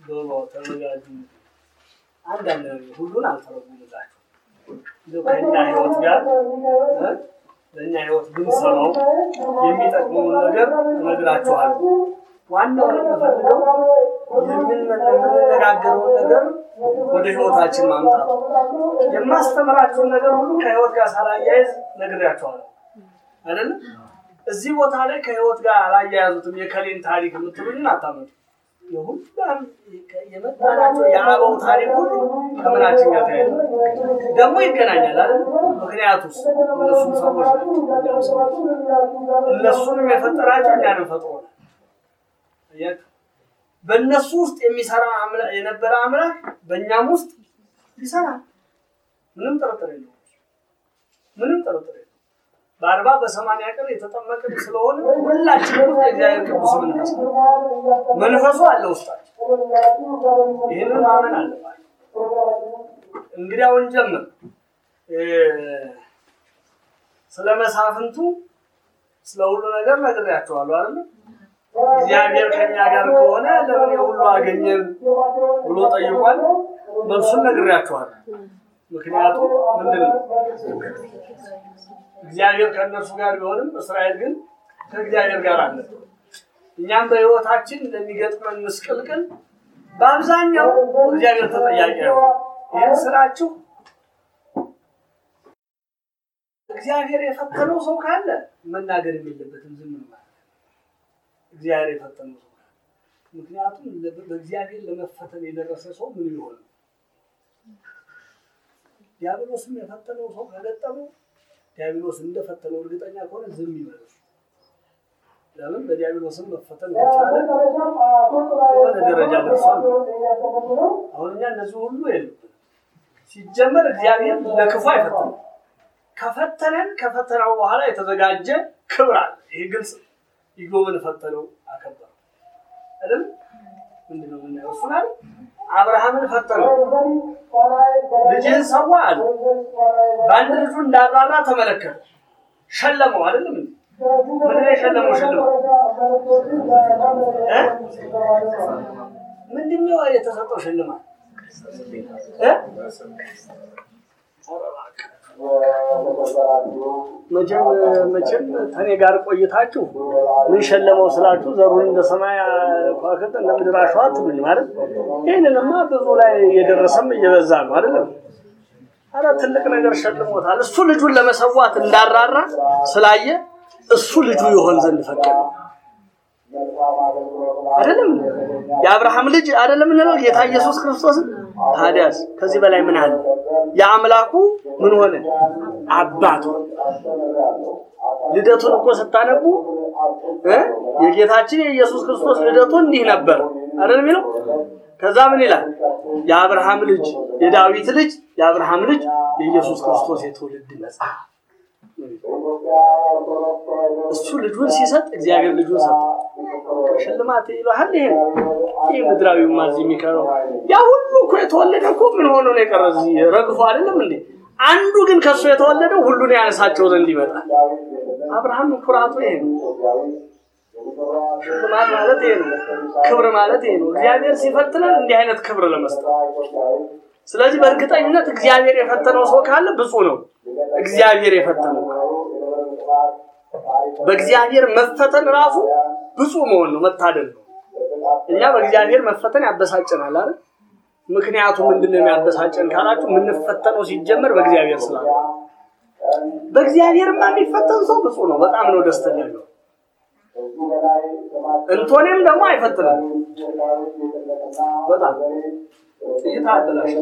ዶሮ ተዘጋጁ። አንዳንድ ነገር ሁሉን አልተረጉምላችሁ እንደው ከእኛ ህይወት ጋር እ ለእኛ ህይወት ብንሰማው የሚጠቅመውን ነገር እነግራችኋለሁ። ዋናው የምፈልገው የምንነጋገረውን ነገር ወደ ህይወታችን ማምጣቱ የማስተምራችሁን ነገር ሁሉ ከህይወት ጋር ሳላያይዝ ነግሬያችኋለሁ አይደለም። እዚህ ቦታ ላይ ከህይወት ጋር አላያያዙትም። የከሌን ታሪክ የምትሉኝን አታመጡ። የሁላም የመጣናቸው የአበው ታሪክ ሁሉ ከምናችን ጋር ተያይዘ ደግሞ ይገናኛል አይደል? ምክንያቱስ እነሱም ሰዎች ናቸው፣ እኛም ሰዎች እነሱንም የፈጠራቸው እኛንም ፈጥሮናል። አያችሁ? በእነሱ ውስጥ የሚሰራ አምላክ የነበረ አምላክ በእኛም ውስጥ ይሰራል። ምንም ጥርጥር የለውም። ምንም ጥርጥር የለውም። በአርባ በሰማንያ ቀን የተጠመቅን ስለሆነ ሁላችንም ውስጥ የእግዚአብሔር ቅዱስ መንፈስ ነው። መንፈሱ አለ ውስጣችን። ይህንን ማመን አለባቸው። እንግዲያውን ጀምር ስለ መሳፍንቱ ስለ ሁሉ ነገር ነግሬያቸዋለሁ አይደለም። እግዚአብሔር ከኛ ጋር ከሆነ ለምን የሁሉ አገኘን ብሎ ጠይቋል። መልሱን ነግሬያቸዋለሁ። ምክንያቱም ምንድን ነው? እግዚአብሔር ከእነርሱ ጋር ቢሆንም እስራኤል ግን ከእግዚአብሔር ጋር አለ። እኛም በሕይወታችን ለሚገጥመን ምስቅልቅል በአብዛኛው እግዚአብሔር ተጠያቂ አይሆን። ይህን ስራችሁ እግዚአብሔር የፈተነው ሰው ካለ መናገር የሌለበትም ዝም ማለት እግዚአብሔር የፈተነው ሰው ካለ ምክንያቱም በእግዚአብሔር ለመፈተን የደረሰ ሰው ምን ይሆን? ዲያብሎስም የፈተነው ሰው ከገጠመው ዲያብሎስ እንደፈተነው እርግጠኛ ከሆነ ዝም ይበል። ለምን በዲያብሎስም መፈተን ከቻለ የሆነ ደረጃ ደርሷል። አሁን እኛ እነዚህ ሁሉ የሉብን። ሲጀመር እግዚአብሔር ለክፉ አይፈትንም። ከፈተነን ከፈተናው በኋላ የተዘጋጀ ክብር አለ። ይሄ ግልጽ ነው። ኢዮብን ፈተነው አከበረው አይደል? ምንድነው የምናየው? እሱን አይደል? አብርሃምን ፈተነው ልጅህን ሰዋ አለ። በአንድ ልጁ እንዳራራ ተመለከተ፣ ሸለመው አይደለም እንዴ? ምንድን ነው የሸለመው? ሽልማት እ ምንድን ነው የተሰጠው ሽልማት እ መቼም መቼም ከኔ ጋር ቆይታችሁ ምን ሸለመው ስላችሁ ዘሩን እንደ ሰማይ ከዋክብት እንደ ምድር አሸዋ አትሉኝ ማለት ይህንንማ ብዙ ላይ የደረሰም እየበዛ ነው አይደለም። አረ ትልቅ ነገር ሸልሞታል። እሱ ልጁን ለመሰዋት እንዳራራ ስላየ እሱ ልጁ ይሆን ዘንድ ፈቀደ። አይደለም የአብርሃም ልጅ አይደለም እንለው ጌታ ኢየሱስ ክርስቶስን። ታዲያስ ከዚህ በላይ ምን አለ? የአምላኩ ምን ሆነ? አባት ሆነ። ልደቱን እኮ ስታነቡ እ የጌታችን የኢየሱስ ክርስቶስ ልደቱ እንዲህ ነበር አይደል የሚለው። ከዛ ምን ይላል? የአብርሃም ልጅ የዳዊት ልጅ የአብርሃም ልጅ የኢየሱስ ክርስቶስ የትውልድ መጽሐፍ እሱ ልጁን ሲሰጥ እግዚአብሔር ልጁን ሰጠ። ሽልማት ይለሃል። ይሄ ይሄ ምድራዊው ማዚ የሚቀረው ያ ሁሉ እኮ የተወለደ እኮ ምን ሆኖ ነው የቀረ? እዚህ ረግፎ አይደለም እንዴ? አንዱ ግን ከሱ የተወለደው ሁሉን ያነሳቸው ዘንድ ይመጣል። አብርሃም ኩራቱ ይሄ ነው። ሽልማት ማለት ይሄ ነው። ክብር ማለት ይሄ ነው። እግዚአብሔር ሲፈትነን እንዲህ አይነት ክብር ለመስጠት ስለዚህ በእርግጠኝነት እግዚአብሔር የፈተነው ሰው ካለ ብፁዕ ነው። እግዚአብሔር የፈተነው በእግዚአብሔር መፈተን ራሱ ብፁዕ መሆን ነው፣ መታደል ነው። እኛ በእግዚአብሔር መፈተን ያበሳጨናል አይደል? ምክንያቱ ምንድነው የሚያበሳጨን ካላችሁ የምንፈተነው ሲጀመር በእግዚአብሔር ስላለ። በእግዚአብሔርማ የሚፈተን ሰው ብፁዕ ነው። በጣም ነው ደስተኛ ነው። እንቶኔም ደግሞ አይፈትንም። በጣም ጥይት አበላሽ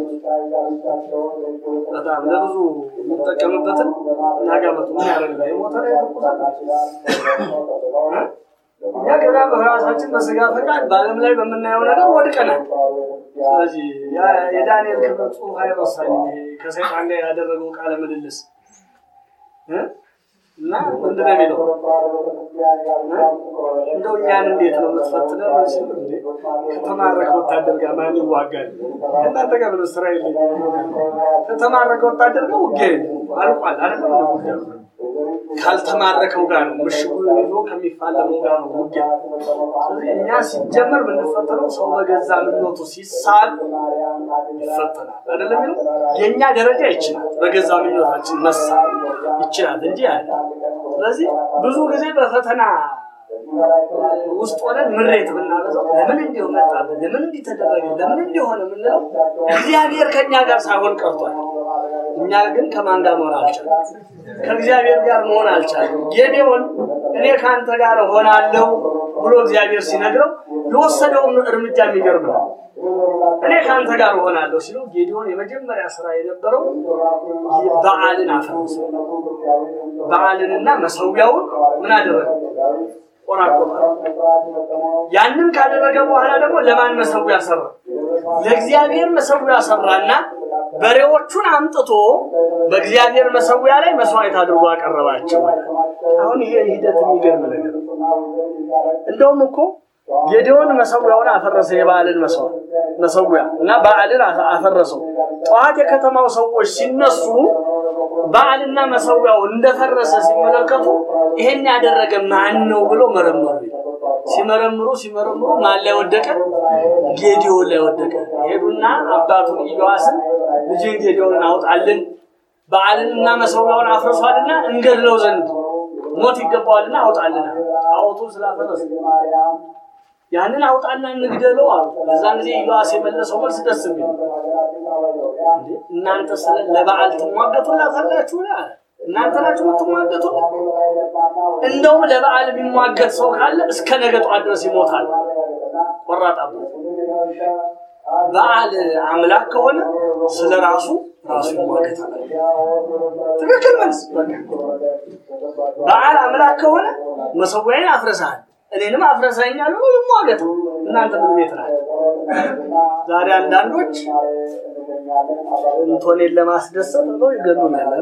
በጣም ለብዙ የምንጠቀምበትን እናጋመቱ ምን ያደርጋል? የሞተር ያተኩሳል። እኛ ገና በራሳችን በስጋ ፈቃድ በዓለም ላይ በምናየው ነገር ወድቀናል። ስለዚህ የዳንኤል ክብር ጽሑፍ አይረሳኝ ከሰይጣን ጋር ያደረገው ቃለ ምልልስ እና ምንድን ነው የሚለው እንደው እኛን እንዴት ነው የምትፈትነው? ሲል እንዴ ከተማረከ ወታደር ጋር ማን ይዋጋል? ከእናንተ ጋር ምን ስራ የለኝም። ከተማረከ ወታደር ጋር ውጊያ የለም አልቋል። አይደለም ካልተማረከው ጋር ነው፣ ምሽጉ ይዞ ከሚፋለመው ጋር ነው ውጊያ። ስለዚህ እኛ ሲጀመር የምንፈተነው ሰው በገዛ ምኞቱ ሲሳል ይፈተናል አይደለም የሚለው የእኛ ደረጃ ይችላል፣ በገዛ ምኞታችን መሳል ይችላል እንጂ ያለ ስለዚህ ብዙ ጊዜ በፈተና ውስጥ ሆነን ምሬት ብናበዛው ለምን እንዲሁ መጣብን፣ ለምን እንዲህ ተደረገ፣ ለምን እንዲሆነ የምንለው እግዚአብሔር ከእኛ ጋር ሳይሆን ቀርቷል። እኛ ግን ከማን ጋር መሆን አልቻለም? ከእግዚአብሔር ጋር መሆን አልቻለም። ጌዴዎን እኔ ከአንተ ጋር እሆናለሁ ብሎ እግዚአብሔር ሲነግረው የወሰደውን እርምጃ የሚገርም ነው። እኔ ከአንተ ጋር እሆናለሁ ሲለው ጌዲዮን የመጀመሪያ ስራ የነበረው በዓልን አፈረሰ። በዓልንና መሰዊያውን ምን አደረገ? ቆራቆጠ። ያንን ካደረገ በኋላ ደግሞ ለማን መሰዊያ ሰራ? ለእግዚአብሔር መሰዊያ ሰራና በሬዎቹን አምጥቶ በእግዚአብሔር መሰዊያ ላይ መስዋዕት አድርጎ አቀረባቸው። አሁን ይሄ ሂደት የሚገርም ነገር ነው። እንደውም እኮ ጌዲዮን መሰዊያውን አፈረሰ፣ የበዓልን መሰዊያ እና በዓልን አፈረሰው። ጠዋት የከተማው ሰዎች ሲነሱ በዓልና መሰዊያው እንደፈረሰ ሲመለከቱ ይሄን ያደረገ ማን ነው ብሎ መረመሩ። ሲመረምሩ ሲመረምሩ ማን ላይ ወደቀ? ጌዲዮን ላይ ወደቀ። ሄዱና አባቱን ኢዮአስን ልጅን ጌዲዮንን አውጣልን፣ በዓልንና መሰዊያውን አፍርሷልና እንገድለው ዘንድ ሞት ይገባዋልና አውጣልና አውጡ ስላፈረሱ ያንን አውጣና እንግደለው አሉ። በዛን ጊዜ ኢዮአስ የመለሰው መልስ ደስ የሚል እናንተ ስለ ለበዓል ትሟገቱላታላችሁ አለ። እናንተ ናችሁ የምትሟገቱላት። እንደውም ለበዓል የሚሟገት ሰው ካለ እስከ ነገ ጠዋት ድረስ ይሞታል። ቆራጥ አባት በዓል አምላክ ከሆነ ስለ ራሱ ራሱ ይሟገታል። ትክክል መልስ። በዓል አምላክ ከሆነ መሰዊያዬን አፍርሰሃል እኔንም አፍረሰኛል ብሎ ይሟገት። እናንተ ምን ቤት ናት? ዛሬ አንዳንዶች እንቶኔን ለማስደሰት ብሎ ይገሉናል።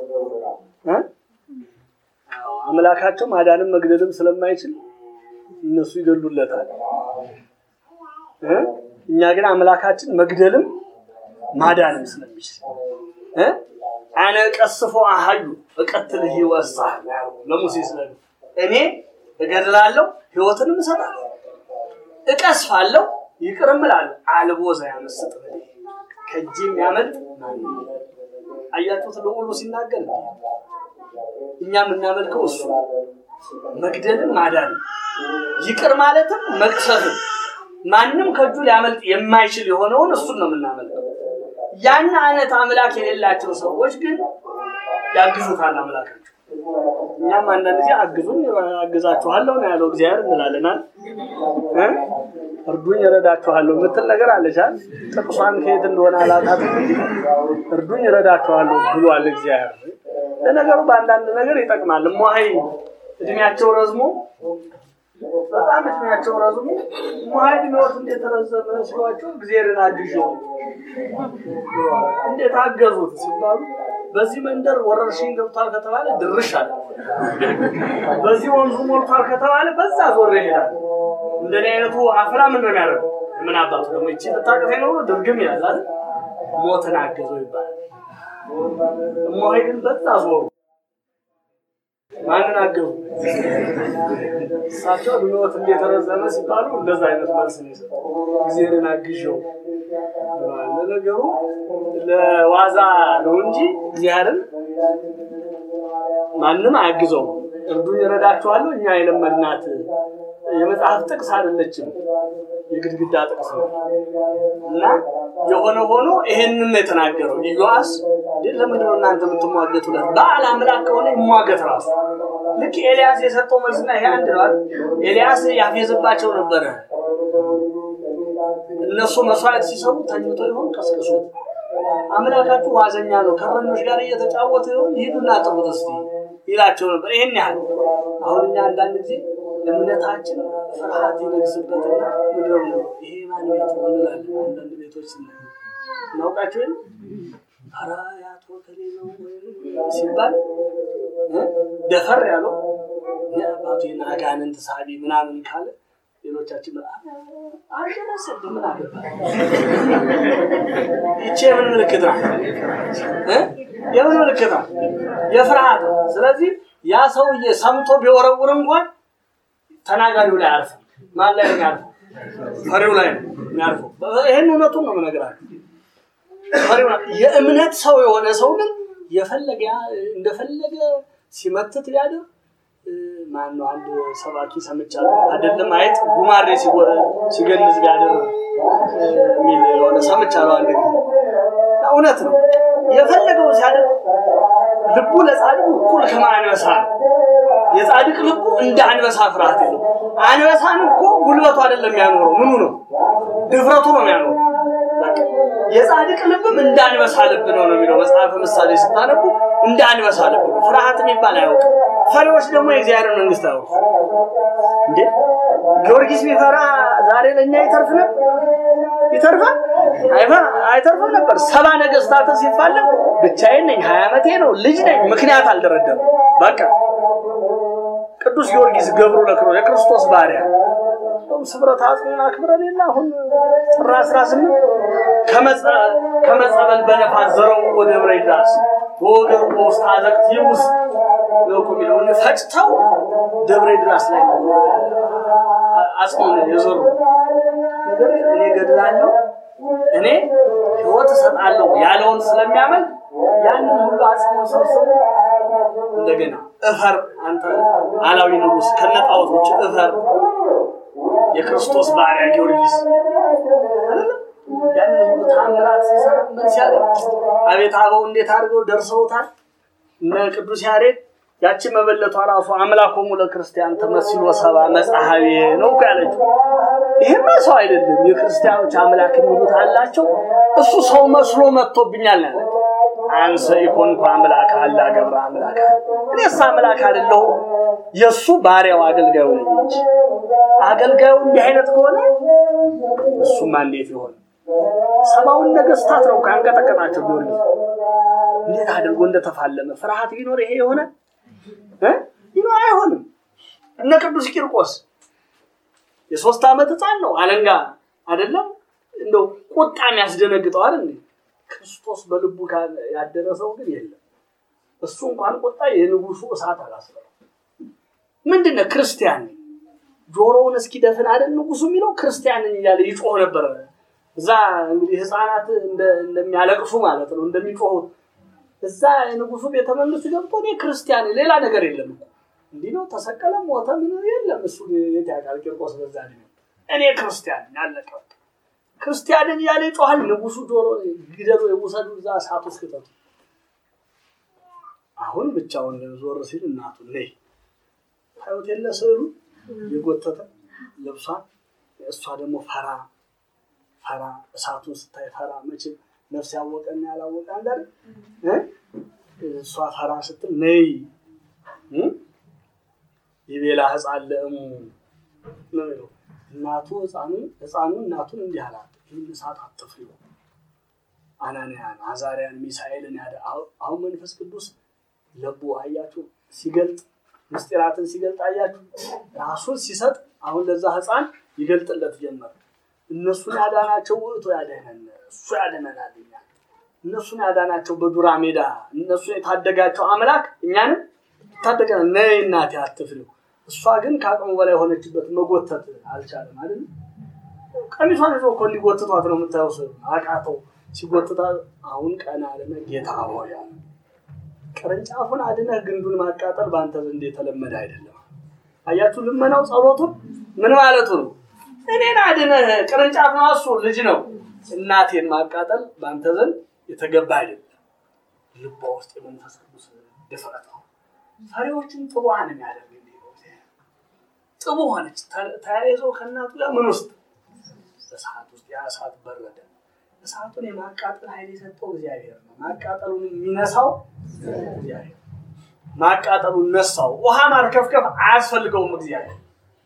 አምላካቸው ማዳንም መግደልም ስለማይችል እነሱ ይገሉለታል። እኛ ግን አምላካችን መግደልም ማዳንም ስለሚችል አነ ቀስፎ አሃዩ እቀትልህ ይወሳል ለሙሴ ስለ እኔ እገድላለሁ ህይወትንም እሰጣለሁ፣ እቀስፋለሁ፣ ይቅርም እላለሁ። አልቦ ዘያመስጥ ከእጅ የሚያመልጥ አያችሁት? ልዑሉ ሲናገር እኛ የምናመልከው እሱ መግደልን ማዳንን ይቅር ማለትም መቅሰፍን ማንም ከእጁ ሊያመልጥ የማይችል የሆነውን እሱን ነው የምናመልከው። ያን አይነት አምላክ የሌላቸው ሰዎች ግን ያግዙታል አምላካቸው። እኛም አንዳንድ ጊዜ አግዙኝ አግዛችኋለሁ ነው ያለው እግዚአብሔር እንላለናል። እርዱኝ እረዳችኋለሁ የምትል ነገር አለቻል። ጥቅሷን ከየት እንደሆነ አላውቃትም እንጂ እርዱኝ እረዳችኋለሁ ብሏል እግዚአብሔር። ለነገሩ በአንዳንድ ነገር ይጠቅማል። እሟሀይ እድሜያቸው ረዝሞ በጣም እድሜያቸው ረዝሞ እሟሀይ እድሜዎት እንዴት ረዘመ ሲሏቸው እግዚአብሔርን አግዤው እንዴት አገዙት ሲባሉ በዚህ መንደር ወረርሽኝ ገብቷል ከተባለ ድርሽ አለ። በዚህ ወንዙ ሞልቷል ከተባለ በዛ ዞር ይሄዳል። እንደኔ አይነቱ አፍላ ምን ነው የሚያደርገው? ምን አባቱ ደግሞ ይቺ ልታቅፌ ነው ድርግም ይላል አይደል? ሞትን አገዘው ይባላል። እሞሄ ግን በዛ ዞሩ። ማንን አገዙ? እሳቸው እድሜዎት እንደተረዘመ ሲባሉ እንደዛ አይነት መልስ ነው የሰጡት። እግዚአብሔርን አግዤው ብለዋል። ለነገሩ ለዋዛ ነው እንጂ እግዚአብሔርን ማንም አያግዘው። እርዱኝ እረዳችኋለሁ እኛ የለመድናት የመጽሐፍ ጥቅስ አይደለችም፣ የግድግዳ ጥቅስ ነው እና የሆነ ሆኖ ይሄንን ነው የተናገረው ኢዮአስ። ለምንድን ነው እናንተ የምትሟገቱለት? በዓል አምላክ ከሆነ ይሟገት ራሱ። ልክ ኤልያስ የሰጠው መልስና ይሄ አንድ ነው። ኤልያስ ያፌዝባቸው ነበረ። እነሱ መስዋዕት ሲሰሩ ተኝቶ ይሆን ቀስቅሱት። አምላካችሁ ዋዘኛ ነው፣ ከእረኞች ጋር እየተጫወተ ይሆን ሂዱና ጥሩት እስቲ ይላቸው ነበር። ይሄን ያህል አሁን እኛ አንዳንድ ጊዜ እምነታችን ፍርሃት ይነግስበትና ምድረው ነው ይሄ ማን ቤት ነው እንላለን። አንዳንድ ቤቶች ስና እናውቃቸው የለ ኧረ ያቶ ከሌ ነው ሲባል ደፈር ያለው አባቱ አጋንንት ሳቢ ምናምን ካለ ሌሎቻችን አልደረሰብህ ምን አገባ ይቺ የምን ምልክት ናት? የምን ምልክት ናት? የፍርሃት ነው። ስለዚህ ያ ሰውዬ ሰምቶ ቢወረውር እንኳን ተናጋሪው ላይ አያርፍም። ማን ላይ ነው የሚያርፈው? ፈሪው ላይ ነው የሚያርፈው። ይህን እውነቱን ነው የምነግራችሁ። ፈሪው ላይ የእምነት ሰው የሆነ ሰው ግን የፈለገ እንደፈለገ ሲመትት ቢያድር ማን ነው አንድ ሰባኪ ሰምቻለሁ። አይደለም አይጥ ጉማሬ ሲገንዝ ቢያድር የሚል የሆነ ሰምቻለሁ አንድ ጊዜ። እውነት ነው። የፈለገው ሲያድር ልቡ ለጻድቅ እኩል ከማንበሳ ነው። የጻድቅ ልቡ እንደ አንበሳ ፍርሃት የለው። አንበሳን እኮ ጉልበቱ አይደለም የሚያኖረው፣ ምኑ ነው? ድፍረቱ ነው የሚያኖረው። የጻድቅ ልብም እንደ አንበሳ ልብ ነው ነው የሚለው መጽሐፈ ምሳሌ ስታነቡ፣ እንደ አንበሳ ልብ ነው። ፍርሃት የሚባል አያውቅም። ፈሪዎች ደግሞ የእግዚአብሔር መንግስት አያውቁ እንዴ። ጊዮርጊስ ቢፈራ ዛሬ ለእኛ ይተርፍ ነበር? ይተርፋል? አይተርፍም ነበር። ሰባ ነገስታት ሲፋለም ብቻዬን ነኝ፣ ሀያ ዓመቴ ነው፣ ልጅ ነኝ፣ ምክንያት አልደረደም። በቃ ቅዱስ ጊዮርጊስ ገብሩ ለክሮ የክርስቶስ ባሪያ ስብረት አጽሙን አክብረን የለ አሁን ጥር አስራ ስምንት ከመጸበል በነፋስ ዘረው ወደ ደብረ ይድረስ በወገሩ በውስጥ አዘቅት ይውስ ነው እኮ የሚለው ፈጭተው ደብረ ይድረስ ላይ አጽሙን የዘሩ ነገር እኔ ገድላለሁ እኔ ህይወት እሰጣለሁ ያለውን ስለሚያመን ያንን ሁሉ አጽሙን ሰብስቦ እንደገና እፈር አንተ አላዊ ንጉሥ ከነጣዖቶች እፈር የክርስቶስ ባሪያ ጊዮርጊስ ያንን ሁሉ ታምራት ሲሰራ ምን ሲያደርግ አቤት አበው እንዴት አድርገው ደርሰውታል። እነ ቅዱስ ያሬድ ያቺ መበለቷ ራሱ አምላኮሙ ለክርስቲያን ተመስሎ ሰባ መጽሐቤ ነው እኮ ያለችው። ይህማ ሰው አይደለም የክርስቲያኖች አምላክ የሚሉት አላቸው። እሱ ሰው መስሎ መጥቶብኛል ያለ አንሰ ኢኮንኩ አምላክ አላ ገብረ አምላክ እኔስ አምላክ አይደለሁም የእሱ ባሪያው አገልጋዩ ነኝ እንጂ አገልጋዩ እንዲህ አይነት ከሆነ እሱማ እንዴት ይሆን? ሰባውን ነገስታት ነው ካንቀጠቀጣቸው ጊዮርጊስ እንዴት አድርጎ እንደተፋለመ ፍርሃት ቢኖር ይሄ የሆነ ይኖር አይሆንም። እነ ቅዱስ ቂርቆስ የሶስት ዓመት ህፃን ነው አለንጋ አይደለም እንደው ቁጣ የሚያስደነግጠው አይደል? ክርስቶስ በልቡ ያደረሰው ግን የለም። እሱ እንኳን ቁጣ የንጉሱ እሳት አላስበው። ምንድን ነው ክርስቲያን ጆሮውን እስኪደፍን አይደል ንጉሱ የሚለው ክርስቲያንን እያለ ይጮህ ነበረ። እዛ እንግዲህ ህፃናት እንደሚያለቅሱ ማለት ነው እንደሚጮሁት እዛ የንጉሱ ቤተ መንግስት ገብቶ እኔ ክርስቲያን ሌላ ነገር የለም እኮ እንዲህ ነው ተሰቀለ ሞተ ምን የለም እሱ የት ያውቃል ቂርቆስ በዛ እኔ ክርስቲያን ያለቀ ክርስቲያንን እያለ ይጮሃል ንጉሱ ጆሮ ግደሉ የውሰዱ እዛ እሳት ውስጥ ክተቱ አሁን ብቻውን ዞር ሲል እናቱ ነይ ታዩት የለ ስዕሉ የጎተተ ልብሷን እሷ ደግሞ ፈራ ፈራ እሳቱን ስታይ ፈራ መቼም ነፍስ ያወቀና ያላወቀ አንዳር እሷ ፈራ ስትል ነይ የቤላ ህፃን ለእሙ ነው የሚለው እናቱ ህፃኑ ህፃኑ እናቱን እንዲህ አላት ይህን እሳት አትፍሪው አናንያን አዛሪያን ሚሳኤልን ያደ አሁን መንፈስ ቅዱስ ለቡ አያችሁ ሲገልጥ ምስጢራትን ሲገልጥ አያችሁ ራሱን ሲሰጥ አሁን ለዛ ህፃን ይገልጥለት ጀመር እነሱን ያዳናቸው ውእቱ ያደነን እሱ ያድነናል እኛን እነሱን ያዳናቸው በዱራ ሜዳ እነሱን የታደጋቸው አምላክ እኛንም ታደገ ነይ እናቴ አትፍሪው እሷ ግን ከአቅሙ በላይ የሆነችበት መጎተት አልቻለም አይደል ቀሚሷን ይዞ እኮ እንዲጎትቷት ነው የምታየው ሰው አቃተው ሲጎትታ አሁን ቀና አለና ጌታ ሆይ ቅርንጫፉን አድነህ ግንዱን ማቃጠል በአንተ ዘንድ የተለመደ አይደለም አያችሁ ልመናው ጸሎቱን ምን ማለቱ ነው እኔን አድነህ ቅርንጫፍ ነው እሱ ልጅ ነው እናቴን ማቃጠል በአንተ ዘንድ የተገባ አይደለም ልቧ ውስጥ የመንፈስ ቅዱስ ድፍረት ነው ፈሪዎችን ጥቡሃን የሚያደርግ ጥቡ ሆነች ተያይዘው ከእናቱ ጋር ምን ውስጥ እሳት ውስጥ ያ እሳት በረደ እሳቱን የማቃጠል ኃይል የሰጠው እግዚአብሔር ነው ማቃጠሉን የሚነሳው እግዚአብሔር ማቃጠሉን ነሳው ውሃ ማርከፍከፍ አያስፈልገውም እግዚአብሔር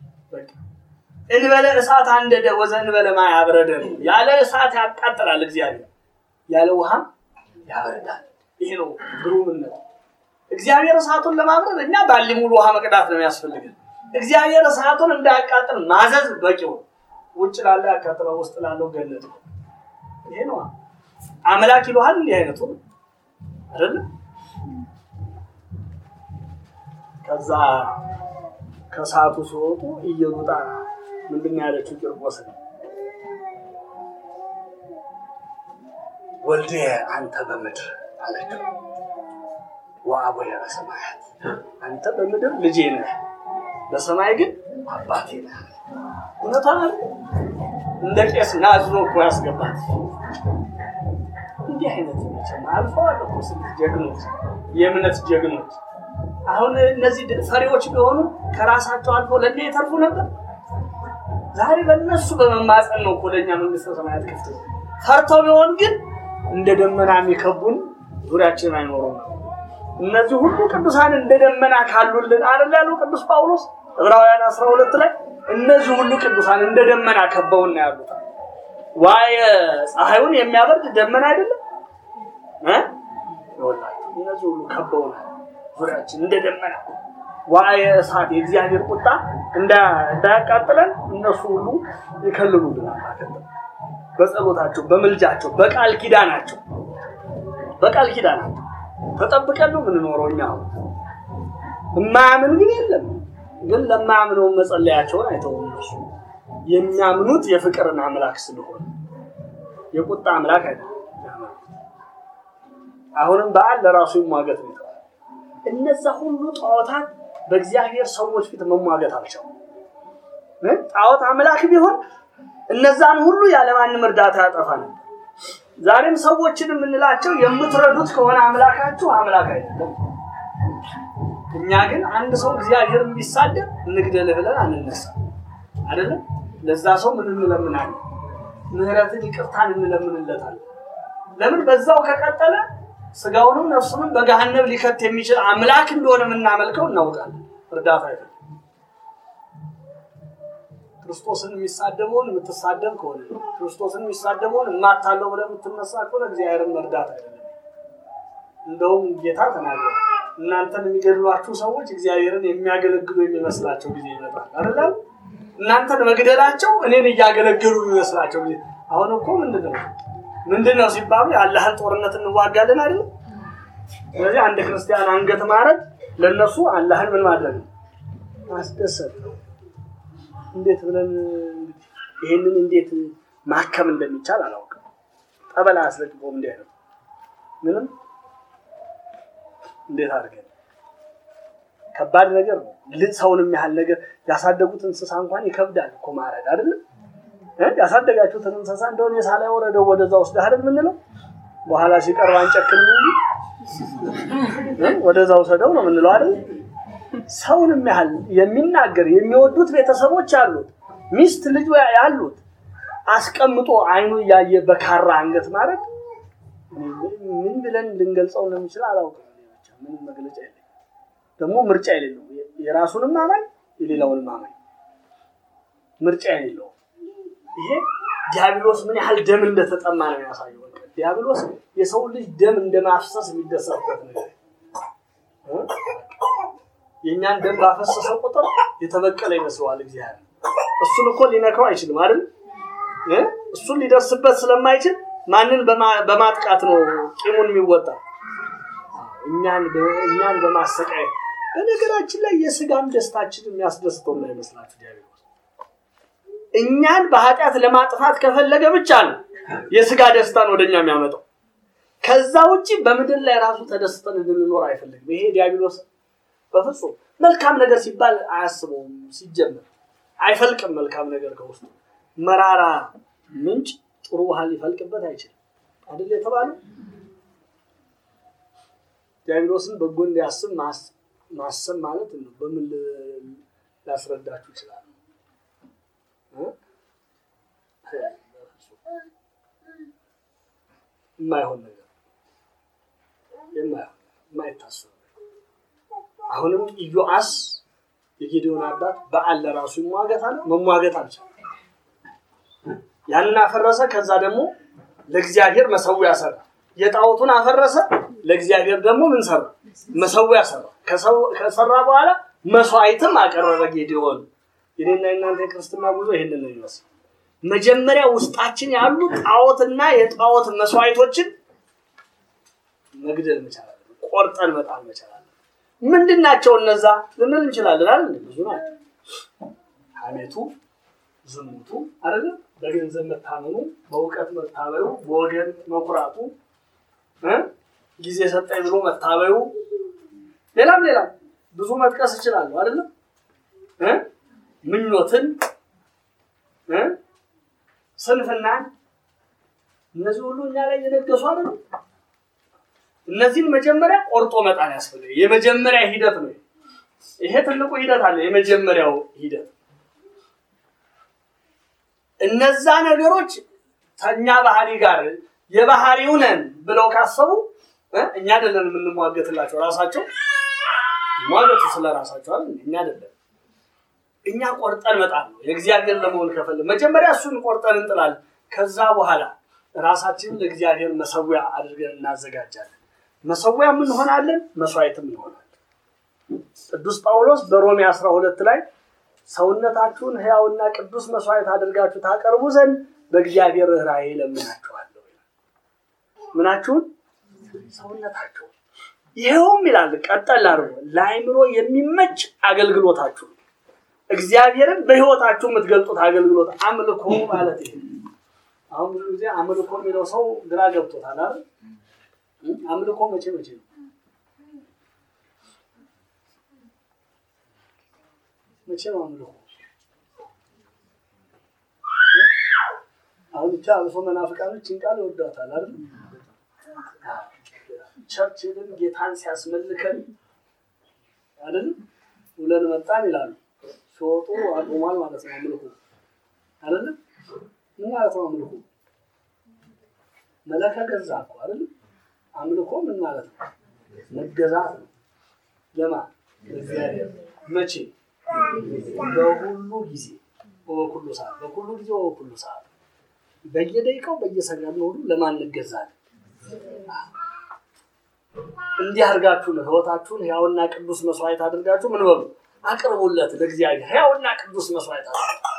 እንበለ እሳት አንደደ ወዘ እንበለ ማይ አብረደ ነው ያለ እሳት ያቃጥላል እግዚአብሔር ያለ ውሃም ያበረዳል ይሄ ነው ግሩምነት እግዚአብሔር እሳቱን ለማብረድ እኛ ባሊ ሙሉ ውሃ መቅዳት ነው የሚያስፈልገን እግዚአብሔር እሳቱን እንዳያቃጥል ማዘዝ በቂው ውጭ ላለ ያቃጥለው ውስጥ ላለው ገለጥ ይሄ ነው አምላክ ይለሃል እንዲህ አይነቱ አይደለም ከዛ ከሰዓቱ ሲወጡ እየሉጣ ምንድን ነው ያለችው ቂርቆስን ወልዴ አንተ በምድር አለችው ወአቡየ በሰማያት አንተ በምድር ልጄ ነህ፣ በሰማይ ግን አባቴ ነህ። እውነቷን አይደል? እንደ ቄስ ናዝኖ እኮ ያስገባት። እንዲህ አይነት መቼም አልፈዋል እኮ ስንት ጀግኖች፣ የእምነት ጀግኖች። አሁን እነዚህ ፈሪዎች ቢሆኑ ከራሳቸው አልፎ ለእኛ የተርፉ ነበር። ዛሬ በእነሱ በመማፀን ነው እኮ ለእኛ መንግስተ ሰማያት ክፍት ነው። ፈርተው ቢሆን ግን እንደ ደመና የሚከቡን ዙሪያችንን አይኖሩም ነው። እነዚህ ሁሉ ቅዱሳን እንደ ደመና ካሉልን አይደል ያለው ቅዱስ ጳውሎስ ዕብራውያን አስራ ሁለት ላይ እነዚህ ሁሉ ቅዱሳን እንደ ደመና ከበውና ያሉት ዋየ ፀሐዩን የሚያበርድ ደመና አይደለም እ ይኸውላችሁ እነዚህ ሁሉ ከበውናል ዙሪያችን እንደ ደመና ዋየ እሳት የእግዚአብሔር ቁጣ እንዳያቃጥለን እነሱ ሁሉ ይከልሉልናል ማለት ነው። በጸሎታቸው፣ በምልጃቸው፣ በቃል ኪዳናቸው በቃል ኪዳናቸው ተጠብቀን ነው የምንኖረው። እኛ የማያምን ግን የለም። ግን ለማያምነው መጸለያቸውን አይተውም። እነሱ የሚያምኑት የፍቅርን አምላክ ስለሆነ የቁጣ አምላክ አይደለም። አሁንም በዓል ለራሱ ይሟገት ነው። እነዛ ሁሉ ጣዖታት በእግዚአብሔር ሰዎች ፊት መሟገት አልቻሉም። ጣዖት አምላክ ቢሆን እነዛን ሁሉ ያለማንም እርዳታ ያጠፋ ነበር። ዛሬም ሰዎችን የምንላቸው የምትረዱት ከሆነ አምላካችሁ አምላክ አይደለም። እኛ ግን አንድ ሰው እግዚአብሔር ቢሳደብ እንግደልህ ብለን አንነሳ አይደለም። ለዛ ሰው ምን እንለምናለን? ምህረትን ይቅርታን እንለምንለታለን። ለምን በዛው ከቀጠለ ስጋውንም ነፍሱንም በገሃነም ሊከት የሚችል አምላክ እንደሆነ የምናመልከው እናውቃለን። እርዳታ አይደለም። ክርስቶስን የሚሳደበውን የምትሳደብ ከሆነ ክርስቶስን የሚሳደበውን እማታለው ብለህ የምትነሳ ከሆነ እግዚአብሔርን መርዳት አይደለም። እንደውም ጌታ ተናገረ፣ እናንተን የሚገድሏችሁ ሰዎች እግዚአብሔርን የሚያገለግሉ የሚመስላቸው ጊዜ ይመጣል አይደለም። እናንተን መግደላቸው እኔን እያገለገሉ የሚመስላቸው ጊዜ አሁን እኮ ምንድን ነው ምንድን ነው ሲባሉ የአላህን ጦርነት እንዋጋለን አይደል? ስለዚህ አንድ ክርስቲያን አንገት ማረድ ለእነሱ አላህን ምን ማድረግ ነው? ማስደሰት ነው። እንዴት ብለን ይህንን እንዴት ማከም እንደሚቻል አላውቅም። ጠበላ አስለቅቆም እንዲህ ነው ምንም እንዴት አድርገን ከባድ ነገር ነው። ሰውንም ያህል ነገር ያሳደጉት እንስሳ እንኳን ይከብዳል እኮ ማረድ አይደለም። ያሳደጋችሁትን እንስሳ እንደሆነ የሳላ ወረደው ወደዛ ውስጥ አይደል የምንለው። በኋላ ሲቀርብ አንጨክንም እንጂ ወደዛ ውሰደው ነው የምንለው አይደል። ሰውንም ያህል የሚናገር የሚወዱት ቤተሰቦች ያሉት ሚስት ልጅ ያሉት አስቀምጦ አይኑ እያየ በካራ አንገት ማለት ምን ብለን ልንገልጸው እንደምንችል አላውቅም። ምንም መግለጫ የለኝም። ደግሞ ምርጫ የሌለው የራሱንም አማኝ የሌላውንም አማኝ ምርጫ የሌለው ይሄ ዲያብሎስ ምን ያህል ደም እንደተጠማ ነው ያሳየው። ዲያብሎስ የሰው ልጅ ደም እንደማፍሰስ የሚደሰትበት ነገር የእኛን ደም ባፈሰሰ ቁጥር የተበቀለ ይመስለዋል እግዚአብሔር። እሱን እኮ ሊነካው አይችልም አይደል? እሱን ሊደርስበት ስለማይችል ማንን በማጥቃት ነው ቂሙን የሚወጣ? እኛን እኛን በማሰቃየት። በነገራችን ላይ የስጋም ደስታችን የሚያስደስተው እንዳይመስላችሁ ዲያብሎስ እኛን በኃጢአት ለማጥፋት ከፈለገ ብቻ ነው የስጋ ደስታን ወደኛ የሚያመጣው። ከዛ ውጭ በምድር ላይ ራሱ ተደስተን እንድንኖር አይፈልግም። ይሄ ዲያብሎስ በፍጹም መልካም ነገር ሲባል አያስበውም። ሲጀመር አይፈልቅም። መልካም ነገር ከውስጡ መራራ ምንጭ ጥሩ ውሃ ሊፈልቅበት አይችልም አይደል የተባለው። ዲያብሎስን በጎ እንዲያስብ ማሰብ ማለት ነው። በምን ላስረዳችሁ ይችላል? የማይሆን ነገር የማይሆን የማይታሰብ አሁንም ኢዮአስ የጌዲዮን አባት በዓል ለራሱ ይሟገት አለ። መሟገት አልቻለም። ያንን አፈረሰ። ከዛ ደግሞ ለእግዚአብሔር መሰዊያ ሰራ። የጣዖቱን አፈረሰ። ለእግዚአብሔር ደግሞ ምን ሰራ? መሰዊያ ሰራ። ከሰራ በኋላ መስዋዕትም አቀረበ ጌዲዮን። የኔና የእናንተ የክርስትና ጉዞ ይህንን ነው ይመስል መጀመሪያ ውስጣችን ያሉ ጣዖትና የጣዖት መስዋዕቶችን መግደል መቻል አለብን። ቆርጠን መጣል መቻል አለብን። ምንድን ናቸው እነዛ ልንል እንችላለን አይደል? ብዙ ናቸው። ሐሜቱ፣ ዝሙቱ አይደለም፣ በገንዘብ መታመኑ፣ በእውቀት መታበዩ፣ በወገን መኩራቱ፣ እ ጊዜ ሰጠኝ ብሎ መታበዩ፣ ሌላም ሌላም ብዙ መጥቀስ እችላለሁ አይደለም እ ምኞትን እ ስንፍናን እነዚህ ሁሉ እኛ ላይ የነገሱ አይደለም። እነዚህን መጀመሪያ ቆርጦ መጣል ያስፈልጋል። የመጀመሪያ ሂደት ነው። ይሄ ትልቁ ሂደት አለ። የመጀመሪያው ሂደት እነዛ ነገሮች ከእኛ ባህሪ ጋር የባህሪው ነን ብለው ካሰቡ እ እኛ አይደለን የምንሟገትላቸው፣ ራሳቸው ሟገቱ ስለ ራሳቸው አይደል? እኛ አይደለም። እኛ ቆርጠን መጣል ነው። የእግዚአብሔር ለመሆን ከፈለ መጀመሪያ እሱን ቆርጠን እንጥላለን። ከዛ በኋላ ራሳችንን ለእግዚአብሔር መሰዊያ አድርገን እናዘጋጃለን። መሰዊያም እንሆናለን፣ መስዋዕትም እንሆናለን። ቅዱስ ጳውሎስ በሮሜ 12 ላይ ሰውነታችሁን ሕያውና ቅዱስ መስዋዕት አድርጋችሁ ታቀርቡ ዘንድ በእግዚአብሔር ርኅራኄ ለምናችኋለሁ። ምናችሁን? ሰውነታችሁን። ይኸውም ይላል ቀጠል አድርጎ ለአእምሮ የሚመች አገልግሎታችሁ እግዚአብሔርን በሕይወታችሁ የምትገልጡት አገልግሎት አምልኮ ማለት ይሄ አሁን ብዙ ጊዜ አምልኮ የሚለው ሰው ግራ ገብቶታል አይደል? አምልኮ መቼ መቼ ነው? መቼ ነው አምልኮ? አሁን ብቻ አብሶ መናፍቃኖች ቃል ይወዷታል አይደል? ቸርች ሄደን ጌታን ሲያስመልከን አይደል ውለን መጣን ይላሉ። ሲወጡ አቁሟል ማለት ነው አምልኮ አይደል? ምን ማለት ነው አምልኮ? መለከ ገዛ እኮ አይደል? አምልኮ ምን ማለት ነው? መገዛት ነው። ለማን? ለእግዚአብሔር። መቼ? በሁሉ ጊዜ በኩሉ ሰዓት፣ በኩሉ ጊዜ በኩሉ ሰዓት፣ በየደቂቃው በየሰከንዱ ሁሉ ለማን እንገዛለን? እንዲህ አድርጋችሁ ነው ህይወታችሁን ሕያውና ቅዱስ መስዋዕት አድርጋችሁ ምን በሉ አቅርቡለት ለእግዚአብሔር ሕያውና ቅዱስ መስዋዕት አድርጋችሁ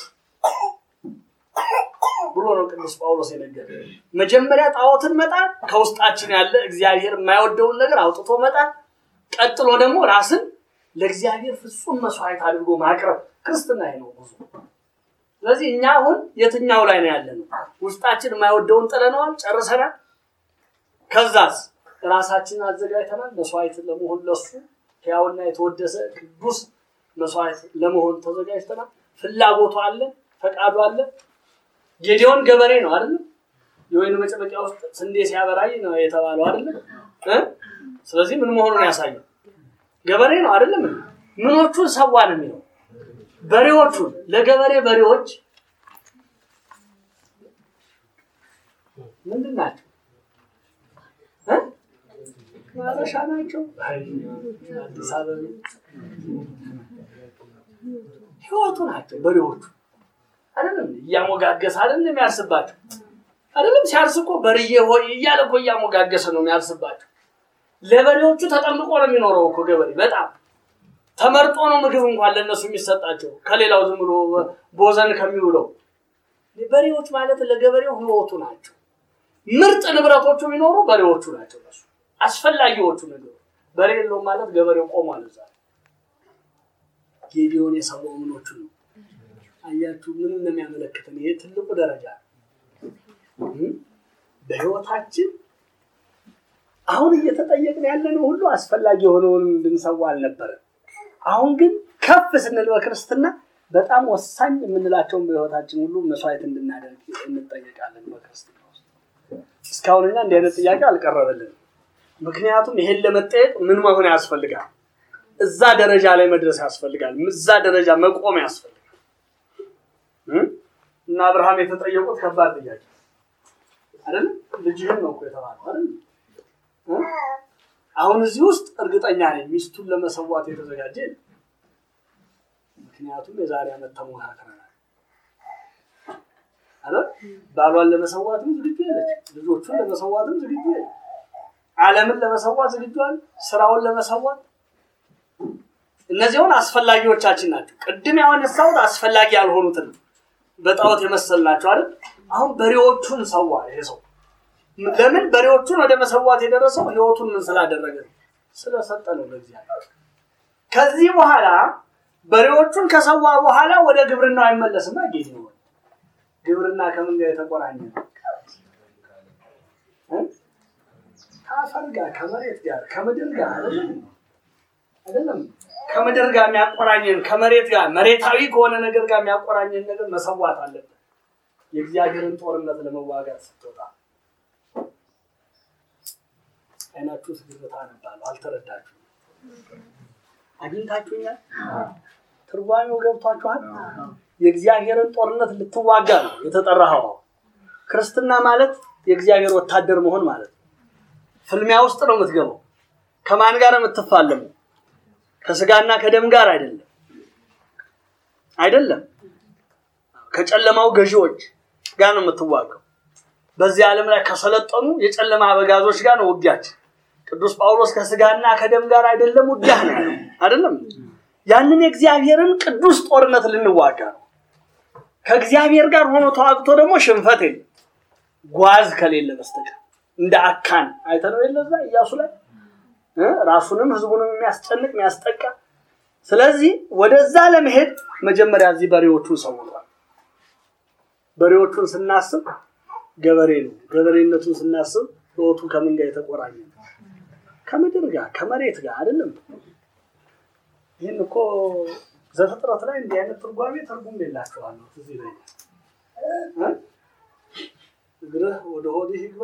ብሎ ነው ቅዱስ ጳውሎስ የነገረ። መጀመሪያ ጣዖትን መጣል፣ ከውስጣችን ያለ እግዚአብሔር የማይወደውን ነገር አውጥቶ መጣል፣ ቀጥሎ ደግሞ ራስን ለእግዚአብሔር ፍጹም መስዋዕት አድርጎ ማቅረብ ክርስትና ይሄ ነው ብዙ። ስለዚህ እኛ አሁን የትኛው ላይ ነው ያለ ነው? ውስጣችን የማይወደውን ጥለነዋል፣ ጨርሰናል። ከዛስ ራሳችንን አዘጋጅተናል መስዋዕት ለመሆን ለሱ ሕያውና የተወደሰ ቅዱስ መስዋዕት ለመሆን ተዘጋጅተናል። ፍላጎቱ አለ፣ ፈቃዱ አለ። ጌዲዮን ገበሬ ነው አይደለም? የወይን መጨበቂያ ውስጥ ስንዴ ሲያበራይ ነው የተባለው አይደለም? እ ስለዚህ ምን መሆኑን ያሳያል። ገበሬ ነው አይደለም? ምኖቹን ሰዋ ነው የሚለው በሬዎቹን ለገበሬ በሬዎች ምንድን ናቸው? እ ማረሻ ናቸው። አዲስ አበባ ህይወቱ ናቸው በሬዎቹ አይደለም እያሞጋገሰ አይደለም የሚያርስባቸው አይደለም ሲያርስ እኮ በርዬ ሆይ እያለ እኮ እያሞጋገሰ ነው የሚያርስባቸው ለበሬዎቹ ተጠምቆ ነው የሚኖረው እኮ ገበሬ በጣም ተመርጦ ነው ምግብ እንኳን ለእነሱ የሚሰጣቸው ከሌላው ዝም ብሎ ቦዘን ከሚውለው በሬዎች ማለት ለገበሬው ህይወቱ ናቸው ምርጥ ንብረቶቹ የሚኖሩ በሬዎቹ ናቸው እነሱ አስፈላጊዎቹ ነገሮች በሬ የለውም ማለት ገበሬው ቆሟል እዛ ጌዲዮን የሰማው ምኖቹ ነው አያችሁ ምንም ነው የሚያመለክተን ይሄ ትልቁ ደረጃ በህይወታችን አሁን እየተጠየቅን ያለነው ሁሉ አስፈላጊ የሆነውን እንድንሰዋ አልነበረም አሁን ግን ከፍ ስንል በክርስትና በጣም ወሳኝ የምንላቸውን በህይወታችን ሁሉ መስዋዕት እንድናደርግ እንጠየቃለን በክርስትና ውስጥ እስካሁን እኛ እንዲህ አይነት ጥያቄ አልቀረበልንም ምክንያቱም ይሄን ለመጠየቅ ምን መሆን ያስፈልጋል እዛ ደረጃ ላይ መድረስ ያስፈልጋል እዛ ደረጃ መቆም ያስፈልጋል እና አብርሃም የተጠየቁት ከባድ ጥያቄ አይደል ልጅህን ነው እኮ የተባለው አይደል አሁን እዚህ ውስጥ እርግጠኛ ነኝ ሚስቱን ለመሰዋት የተዘጋጀ ምክንያቱም የዛሬ ዓመት ተሞካክረናል አይደል ባሏን ለመሰዋትም ዝግጁ ያለች ልጆቹን ለመሰዋትም ዝግጁ ያለች ዓለምን ለመሰዋት ዝግጁ አለ ስራውን ለመሰዋት እነዚሁን አስፈላጊዎቻችን ናቸው ቅድም ያነሳሁት አስፈላጊ ያልሆኑትን በጣዖት የመሰልናቸው አይደል አሁን በሬዎቹን ሰዋ ይሄ ሰው ለምን በሬዎቹን ወደ መሰዋት የደረሰው ህይወቱን ምን ስላደረገ ስለሰጠ ነው ለእግዚአብሔር። ከዚህ በኋላ በሬዎቹን ከሰዋ በኋላ ወደ ግብርናው አይመለስም። ጌዲዮን ግብርና ከምን ጋር የተቆራኘ ነው? ከአፈር ጋር፣ ከመሬት ጋር፣ ከምድር ጋር አይደለም። ከምድር ጋር የሚያቆራኘን ከመሬት ጋር መሬታዊ ከሆነ ነገር ጋር የሚያቆራኘን ነገር መሰዋት አለብን። የእግዚአብሔርን ጦርነት ለመዋጋት ስትወጣ አይናችሁ ስግብታ ነባለሁ። አልተረዳችሁም? አግኝታችሁኛል? ትርጓሜው ገብቷችኋል? የእግዚአብሔርን ጦርነት ልትዋጋ ነው የተጠራኸው። ክርስትና ማለት የእግዚአብሔር ወታደር መሆን ማለት ነው። ፍልሚያ ውስጥ ነው የምትገባው። ከማን ጋር የምትፋለመው? ከስጋና ከደም ጋር አይደለም፣ አይደለም። ከጨለማው ገዢዎች ጋር ነው የምትዋጋው። በዚህ ዓለም ላይ ከሰለጠኑ የጨለማ አበጋዞች ጋር ነው ውጊያችን። ቅዱስ ጳውሎስ ከስጋና ከደም ጋር አይደለም ውጊያ ነው ያለው፣ አይደለም። ያንን የእግዚአብሔርን ቅዱስ ጦርነት ልንዋጋ ነው። ከእግዚአብሔር ጋር ሆኖ ተዋግቶ ደግሞ ሽንፈት የለም ጓዝ ከሌለ በስተቀር እንደ አካን አይተነው የለ እዛ ኢያሱ ላይ ራሱንም ህዝቡንም የሚያስጨንቅ የሚያስጠቃ። ስለዚህ ወደዛ ለመሄድ መጀመሪያ እዚህ በሬዎቹን ሰውሯል። በሬዎቹን ስናስብ ገበሬ ነው። ገበሬነቱን ስናስብ ህይወቱ ከምን ጋር የተቆራኘ ነው? ከምድር ጋር ከመሬት ጋር አይደለም። ይህን እኮ ዘፍጥረት ላይ እንዲህ አይነት ትርጓሜ ትርጉም የላቸዋለሁ። እዚህ ላይ እግርህ ወደ ሆድህ ይግባ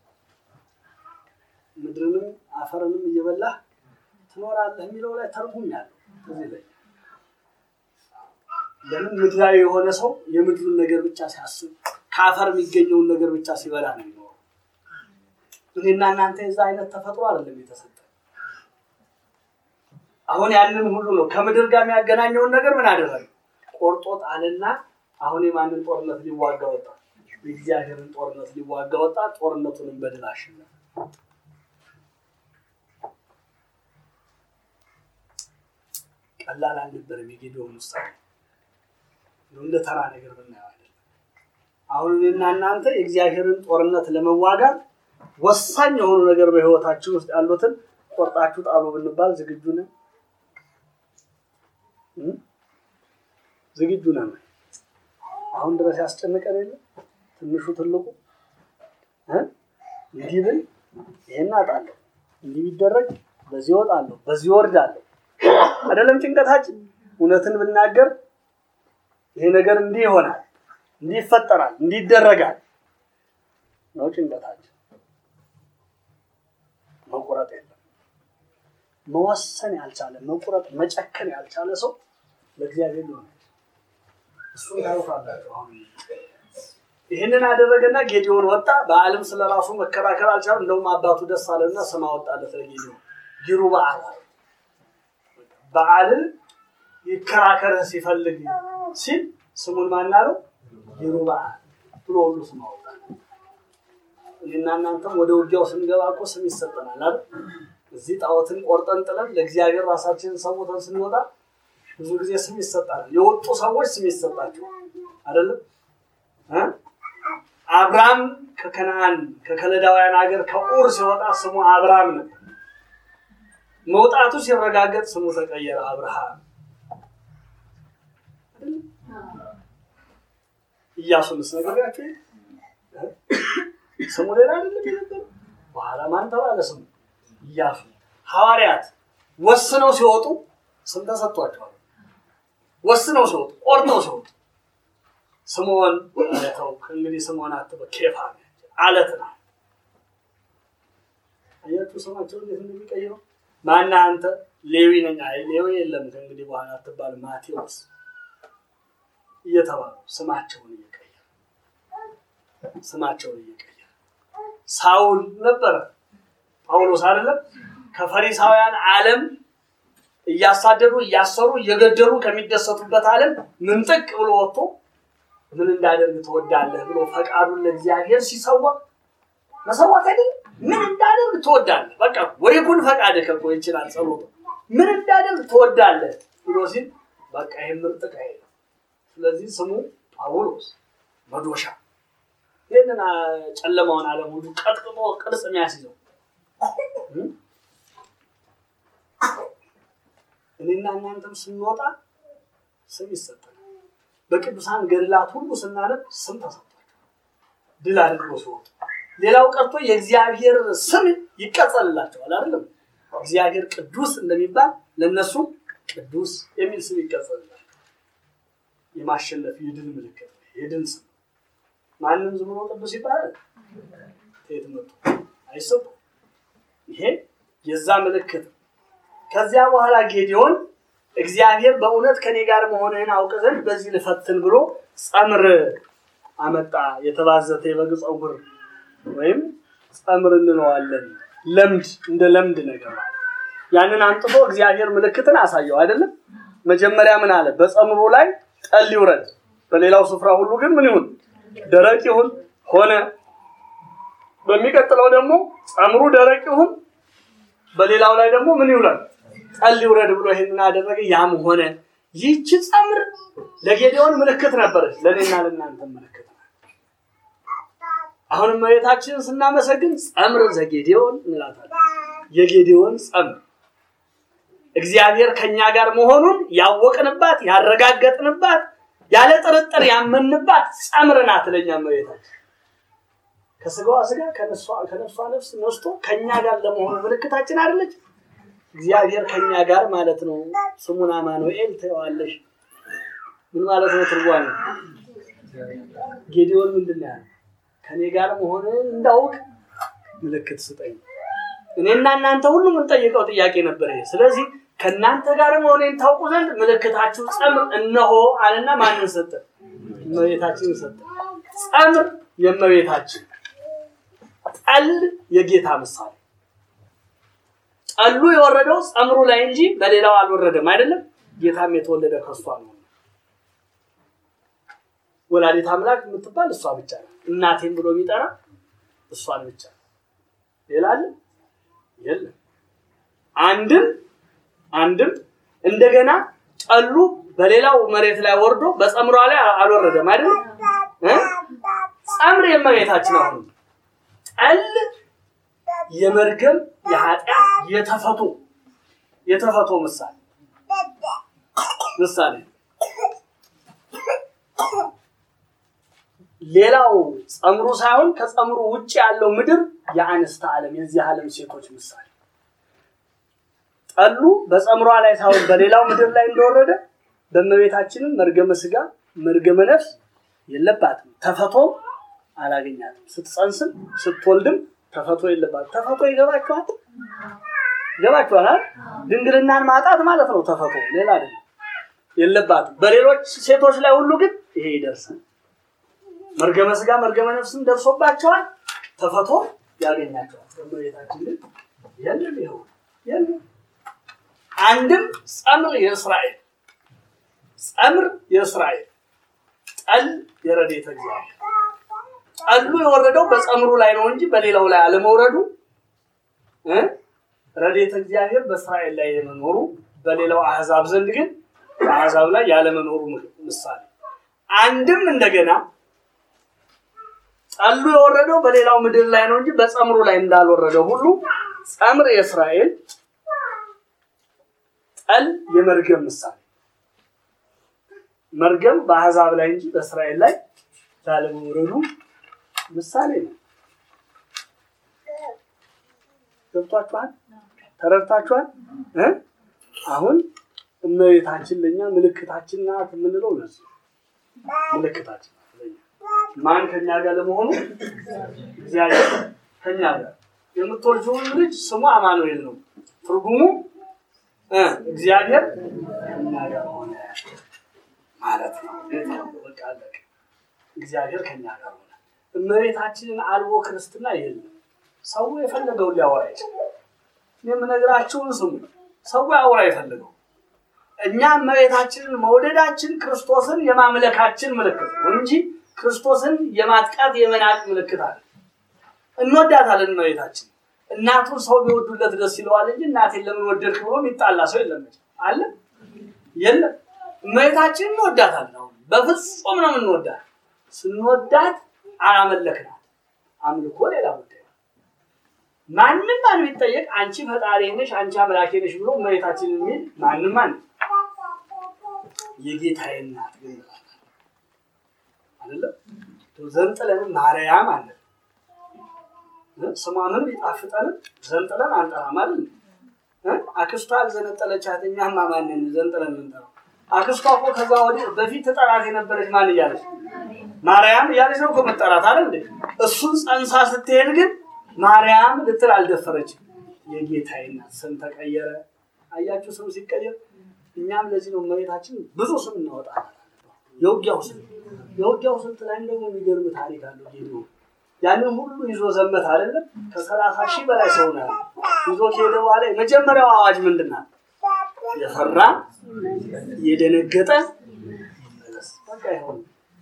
ምድርንም አፈርንም እየበላህ ትኖራለህ የሚለው ላይ ተርጉም ያለው እዚህ ላይ ለምን ምድራዊ የሆነ ሰው የምድሩን ነገር ብቻ ሲያስብ ከአፈር የሚገኘውን ነገር ብቻ ሲበላ ነው የሚኖረው። እኔና እናንተ የዛ አይነት ተፈጥሮ አይደለም የተሰጠ። አሁን ያንን ሁሉ ነው ከምድር ጋር የሚያገናኘውን ነገር ምን አደረገ? ቆርጦ ጣልና አሁን የማንን ጦርነት ሊዋጋ ወጣ? የእግዚአብሔርን ጦርነት ሊዋጋ ወጣ። ጦርነቱንም በድል አሸነፈ። ቀላል አልነበረም የጌዲዮን ውሳኔ። እንደ ተራ ነገር ብናየው አይደለም። አሁን እኔና እናንተ የእግዚአብሔርን ጦርነት ለመዋጋት ወሳኝ የሆኑ ነገር በህይወታችን ውስጥ ያሉትን ቆርጣችሁ ጣሉ ብንባል ዝግጁ ነን? ዝግጁ ነን? አሁን ድረስ ያስጨንቀን የለ ትንሹ ትልቁ እንዲህ ብል ይሄን አጣለሁ፣ እንዲህ ቢደረግ በዚህ እወጣለሁ፣ በዚህ እወርዳለሁ አይደለም ጭንቀታችን። እውነትን ብናገር ይሄ ነገር እንዲህ ይሆናል፣ እንዲህ ይፈጠራል፣ እንዲህ ይደረጋል ነው ጭንቀታችን። መቁረጥ የለም። መወሰን ያልቻለ መቁረጥ መጨከን ያልቻለ ሰው ለእግዚአብሔር ሊሆን እሱን ታዩታላችሁ። አሁን ይህንን አደረገና ጌዲዮን ወጣ። በዓልም ስለ ራሱ መከራከር አልቻለም። እንደውም አባቱ ደስ አለና ስም አወጣለት ለጌዲዮን ይሩ በዓል በዓልን ይከራከርህ ሲፈልግ ሲል ስሙን ማናለው ይሩ በዓል ብሎ ሁሉ ስም አወጣ። እኔና እናንተም ወደ ውጊያው ስንገባ እኮ ስም ይሰጠናል አይደል? እዚህ ጣዖትን ቆርጠን ጥለን ለእግዚአብሔር ራሳችንን ሰውተን ስንወጣ ብዙ ጊዜ ስም ይሰጣል። የወጡ ሰዎች ስም ይሰጣቸው አይደለም። አብርሃም ከከነአን ከከለዳውያን ሀገር ከኡር ሲወጣ ስሙ አብርሃም ነበር። መውጣቱ ሲረጋገጥ ስሙ ተቀየረ አብርሃም። ኢያሱንስ ነገርያቸው ስሙ ሌላ አይደለም የነበረ። በኋላ ማን ተባለ ስሙ? ኢያሱ። ሐዋርያት ወስነው ሲወጡ ስም ተሰጥቷቸዋል። ወስነው ሲወጡ ቆርጠው ሲወጡ ስምዖን ተው እንግዲህ ስምዖን አትበል ኬፋ አለት ነው። አያችሁ ስማቸው እንዴት እንደሚቀይረው። ማነህ አንተ? ሌዊ ነኝ። አይ ሌዊ የለም ከእንግዲህ በኋላ አትባል ማቴዎስ እየተባሉ ስማቸውን እየቀየረ ስማቸውን እየቀየረ ሳውል ነበረ ጳውሎስ አይደለም ከፈሪሳውያን ዓለም እያሳደዱ እያሰሩ እየገደሉ ከሚደሰቱበት ዓለም ምንጥቅ ብሎ ወጥቶ ምን እንዳደርግ ትወዳለህ ብሎ ፈቃዱን ለእግዚአብሔር ሲሰዋ መሰዋት አይደለም ምን እንዳደርግ ትወዳለህ በቃ ወይ ኩን ፈቃድህ እኮ ይችላል ጸሎቱ ምን እንዳደርግ ትወዳለህ ብሎ ሲል በቃ ይህ ምርጥቅ አይደለም ስለዚህ ስሙ ጳውሎስ መዶሻ ይህንን ጨለማውን ዓለም ሁሉ ቀጥቅጦ ቅርጽ የሚያስይዘው እኔና እናንተም ስንወጣ ስም ይሰጠናል። በቅዱሳን ገድላት ሁሉ ስናነብ ስም ተሰጥቷል። ድል አድርጎ ሲወጡ ሌላው ቀርቶ የእግዚአብሔር ስም ይቀጸልላቸዋል። አይደለም እግዚአብሔር ቅዱስ እንደሚባል ለነሱ ቅዱስ የሚል ስም ይቀጸልላቸዋል። የማሸነፍ የድል ምልክት የድል ስም ማንም ዝም ብሎ ቅዱስ ይባላል። ከየት መጡ አይሰጡም። ይሄ የዛ ምልክት ከዚያ በኋላ ጌዲዮን እግዚአብሔር በእውነት ከኔ ጋር መሆንህን አውቅ ዘንድ በዚህ ልፈትን ብሎ ጸምር አመጣ። የተባዘተ የበግ ፀጉር ወይም ጸምር እንለዋለን። ለምድ እንደ ለምድ ነገር ያንን አንጥፎ እግዚአብሔር ምልክትን አሳየው አይደለም። መጀመሪያ ምን አለ? በጸምሩ ላይ ጠል ይውረድ፣ በሌላው ስፍራ ሁሉ ግን ምን ይሁን? ደረቅ ይሁን ሆነ። በሚቀጥለው ደግሞ ጸምሩ ደረቅ ይሁን፣ በሌላው ላይ ደግሞ ምን ይውረድ? ጠል ይውረድ ብሎ ይሄንን አደረገ። ያም ሆነ። ይህች ጸምር ለጌዲዮን ምልክት ነበረች፣ ለእኔና ለእናንተ ምልክት አሁንም መሬታችንን ስናመሰግን ጸምር ዘጌዲዮን እንላታለን። የጌዲዮን ጸምር እግዚአብሔር ከኛ ጋር መሆኑን ያወቅንባት ያረጋገጥንባት ያለ ጥርጥር ያመንባት ጸምር ናት ለእኛ መሬታችን። ከስጋዋ ስጋ ከነፍሷ ነፍስ ነስቶ ከኛ ጋር ለመሆኑ ምልክታችን አይደለች? እግዚአብሔር ከኛ ጋር ማለት ነው። ስሙን አማኑኤል ትለዋለሽ። ምን ማለት ነው? ትርጓሜ ጌዲዮን ምንድን ነው ያለው? ከኔ ጋር መሆንን እንዳውቅ ምልክት ስጠኝ። እኔና እናንተ ሁሉ የምንጠይቀው ጥያቄ ነበር ይሄ። ስለዚህ ከእናንተ ጋር መሆኔን ታውቁ ዘንድ ምልክታችሁ ጸምር እነሆ አለና ማንን ሰጠ? እመቤታችንን ሰጠ። ጸምር የእመቤታችን ጠል የጌታ ምሳሌ። ጠሉ የወረደው ጸምሩ ላይ እንጂ በሌላው አልወረደም አይደለም። ጌታም የተወለደ ከሷ ነው። ወላዲት አምላክ የምትባል እሷ ብቻ ነው። እናቴን ብሎ የሚጠራ እሷን ብቻ ነው። ሌላ አለ የለም። አንድም አንድም እንደገና ጠሉ በሌላው መሬት ላይ ወርዶ በጸምሯ ላይ አልወረደም አይደል? ጸምር የእመቤታችን አሁን ጠል የመርገም የኃጢአት የተፈቶ የተፈቶ ምሳሌ ምሳሌ ሌላው ጸምሩ ሳይሆን ከጸምሩ ውጭ ያለው ምድር የአንስተ ዓለም የዚህ ዓለም ሴቶች ምሳሌ ጠሉ በጸምሯ ላይ ሳይሆን በሌላው ምድር ላይ እንደወረደ በእመቤታችንም መርገመ ስጋ መርገመ ነፍስ የለባትም። ተፈቶ አላገኛትም። ስትጸንስም ስትወልድም ተፈቶ የለባትም። ተፈቶ ይገባችኋል? ይገባችኋል? ድንግልናን ማጣት ማለት ነው። ተፈቶ ሌላ አይደለም፣ የለባትም። በሌሎች ሴቶች ላይ ሁሉ ግን ይሄ ይደርሳል። መርገመ ስጋ መርገመ ነፍስም ደርሶባቸዋል። ተፈቶ ያገኛቸዋል። በእመቤታችን ግን የለም፣ ይኸው የለም። አንድም ጸምር የእስራኤል ጸምር የእስራኤል ጠል የረድኤተ እግዚአብሔር ጠሉ የወረደው በጸምሩ ላይ ነው እንጂ በሌላው ላይ አለመውረዱ እ ረድኤተ እግዚአብሔር በእስራኤል ላይ የመኖሩ በሌላው አህዛብ ዘንድ ግን በአህዛብ ላይ ያለመኖሩ ምሳሌ አንድም እንደገና ጠሉ የወረደው በሌላው ምድር ላይ ነው እንጂ በጸምሩ ላይ እንዳልወረደው ሁሉ ጸምር የእስራኤል ጠል የመርገም ምሳሌ መርገም በአህዛብ ላይ እንጂ በእስራኤል ላይ ላለመውረዱ ምሳሌ ነው። ገብቷችኋል? ተረድታችኋል? እ አሁን እመቤታችን ለእኛ ምልክታችን ናት የምንለው ለዚህ ምልክታችን ናት ለእኛ ማን ከኛ ጋር ለመሆኑ እግዚአብሔር ከኛ ጋር የምትወልጂውን ልጅ ስሙ አማኑኤል ነው። ትርጉሙ እግዚአብሔር ከኛ ጋር ሆነ ማለት ነው። በቃ አለቀ። እግዚአብሔር ከኛ ጋር ሆነ። እመቤታችንን አልቦ ክርስትና የለም። ሰው የፈለገውን ሊያወራ ይችላል። የምነግራችሁን ስሙ። ሰው ያወራ የፈለገው እኛ እመቤታችንን መውደዳችን ክርስቶስን የማምለካችን ምልክት ነው እንጂ ክርስቶስን የማጥቃት የመናቅ ምልክት አለ። እንወዳታለን እመቤታችን። እናቱን ሰው ቢወዱለት ደስ ይለዋል እንጂ እናቴን ለምን ወደድክ ብሎ የሚጣላ ሰው የለም አለ የለም። እመቤታችን እንወዳታለን። አሁን በፍጹም ነው የምንወዳት። ስንወዳት አላመለክናት። አምልኮ ሌላ ጉዳይ ነው። ማንም ማን ቢጠየቅ አንቺ ፈጣሪ ነሽ፣ አንቺ አምላኬ ነሽ ብሎ እመቤታችን የሚል ማንም ማን የጌታዬ እናት ግን አይደለም ዘንጥለን ማርያም አለ ስሟ ምን ቢጣፍጠንም ዘንጥለን አንጠራም አይደል? አክስቷ አልዘነጠለቻት እኛማ ማንን ዘንጥለን ምንጠራው? አክስቷ እኮ ከዛ ወዲህ በፊት ጠራት የነበረች ማን እያለች ማርያም እያለች ነው እኮ መጠራት አይደል እንዴ? እሱን ጸንሳ ስትሄድ ግን ማርያም ልትል አልደፈረችም። የጌታዬ እናት ስም ተቀየረ። አያችሁ ስም ሲቀየር። እኛም ለዚህ ነው እመቤታችን ብዙ ስም እናወጣለን። የውጊያው ስም የውጊያው ስልት ላይ ደግሞ የሚገርም ታሪክ አለው። ጌዶ ያንን ሁሉ ይዞ ዘመት አይደለም ከሰላሳ ሺህ በላይ ሰው ነው ይዞ ከሄደ በኋላ የመጀመሪያው አዋጅ ምንድን ናት? የፈራ የደነገጠ ይመለስ። በቃ ይሆን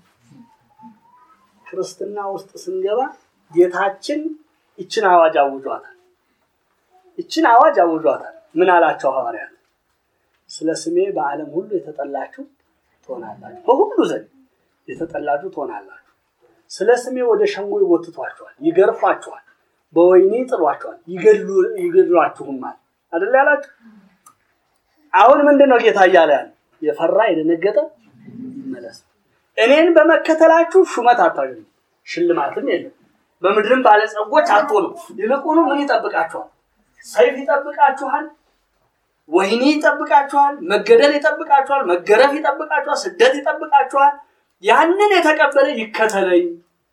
ክርስትና ውስጥ ስንገባ ጌታችን ይችን አዋጅ አውጇታል። ይችን አዋጅ አውጇታል። ምን አላቸው ሐዋርያት? ስለ ስሜ በዓለም ሁሉ የተጠላችሁ ትሆናላችሁ፣ በሁሉ ዘንድ የተጠላችሁ ትሆናላችሁ። ስለ ስሜ ወደ ሸንጎ ይጎትቷችኋል፣ ይገርፏችኋል፣ በወይኔ ይጥሏችኋል፣ ይገድሏችሁማል። አይደል ያላችሁ? አሁን ምንድን ነው ጌታ እያለ ያለ? የፈራ የደነገጠ ይመለስ። እኔን በመከተላችሁ ሹመት አታገኙ፣ ሽልማትም የለም። በምድርም ባለጸጎች አትሆኑ። ይልቁኑ ምን ይጠብቃችኋል? ሰይፍ ይጠብቃችኋል፣ ወህኒ ይጠብቃችኋል፣ መገደል ይጠብቃችኋል፣ መገረፍ ይጠብቃችኋል፣ ስደት ይጠብቃችኋል። ያንን የተቀበለ ይከተለኝ።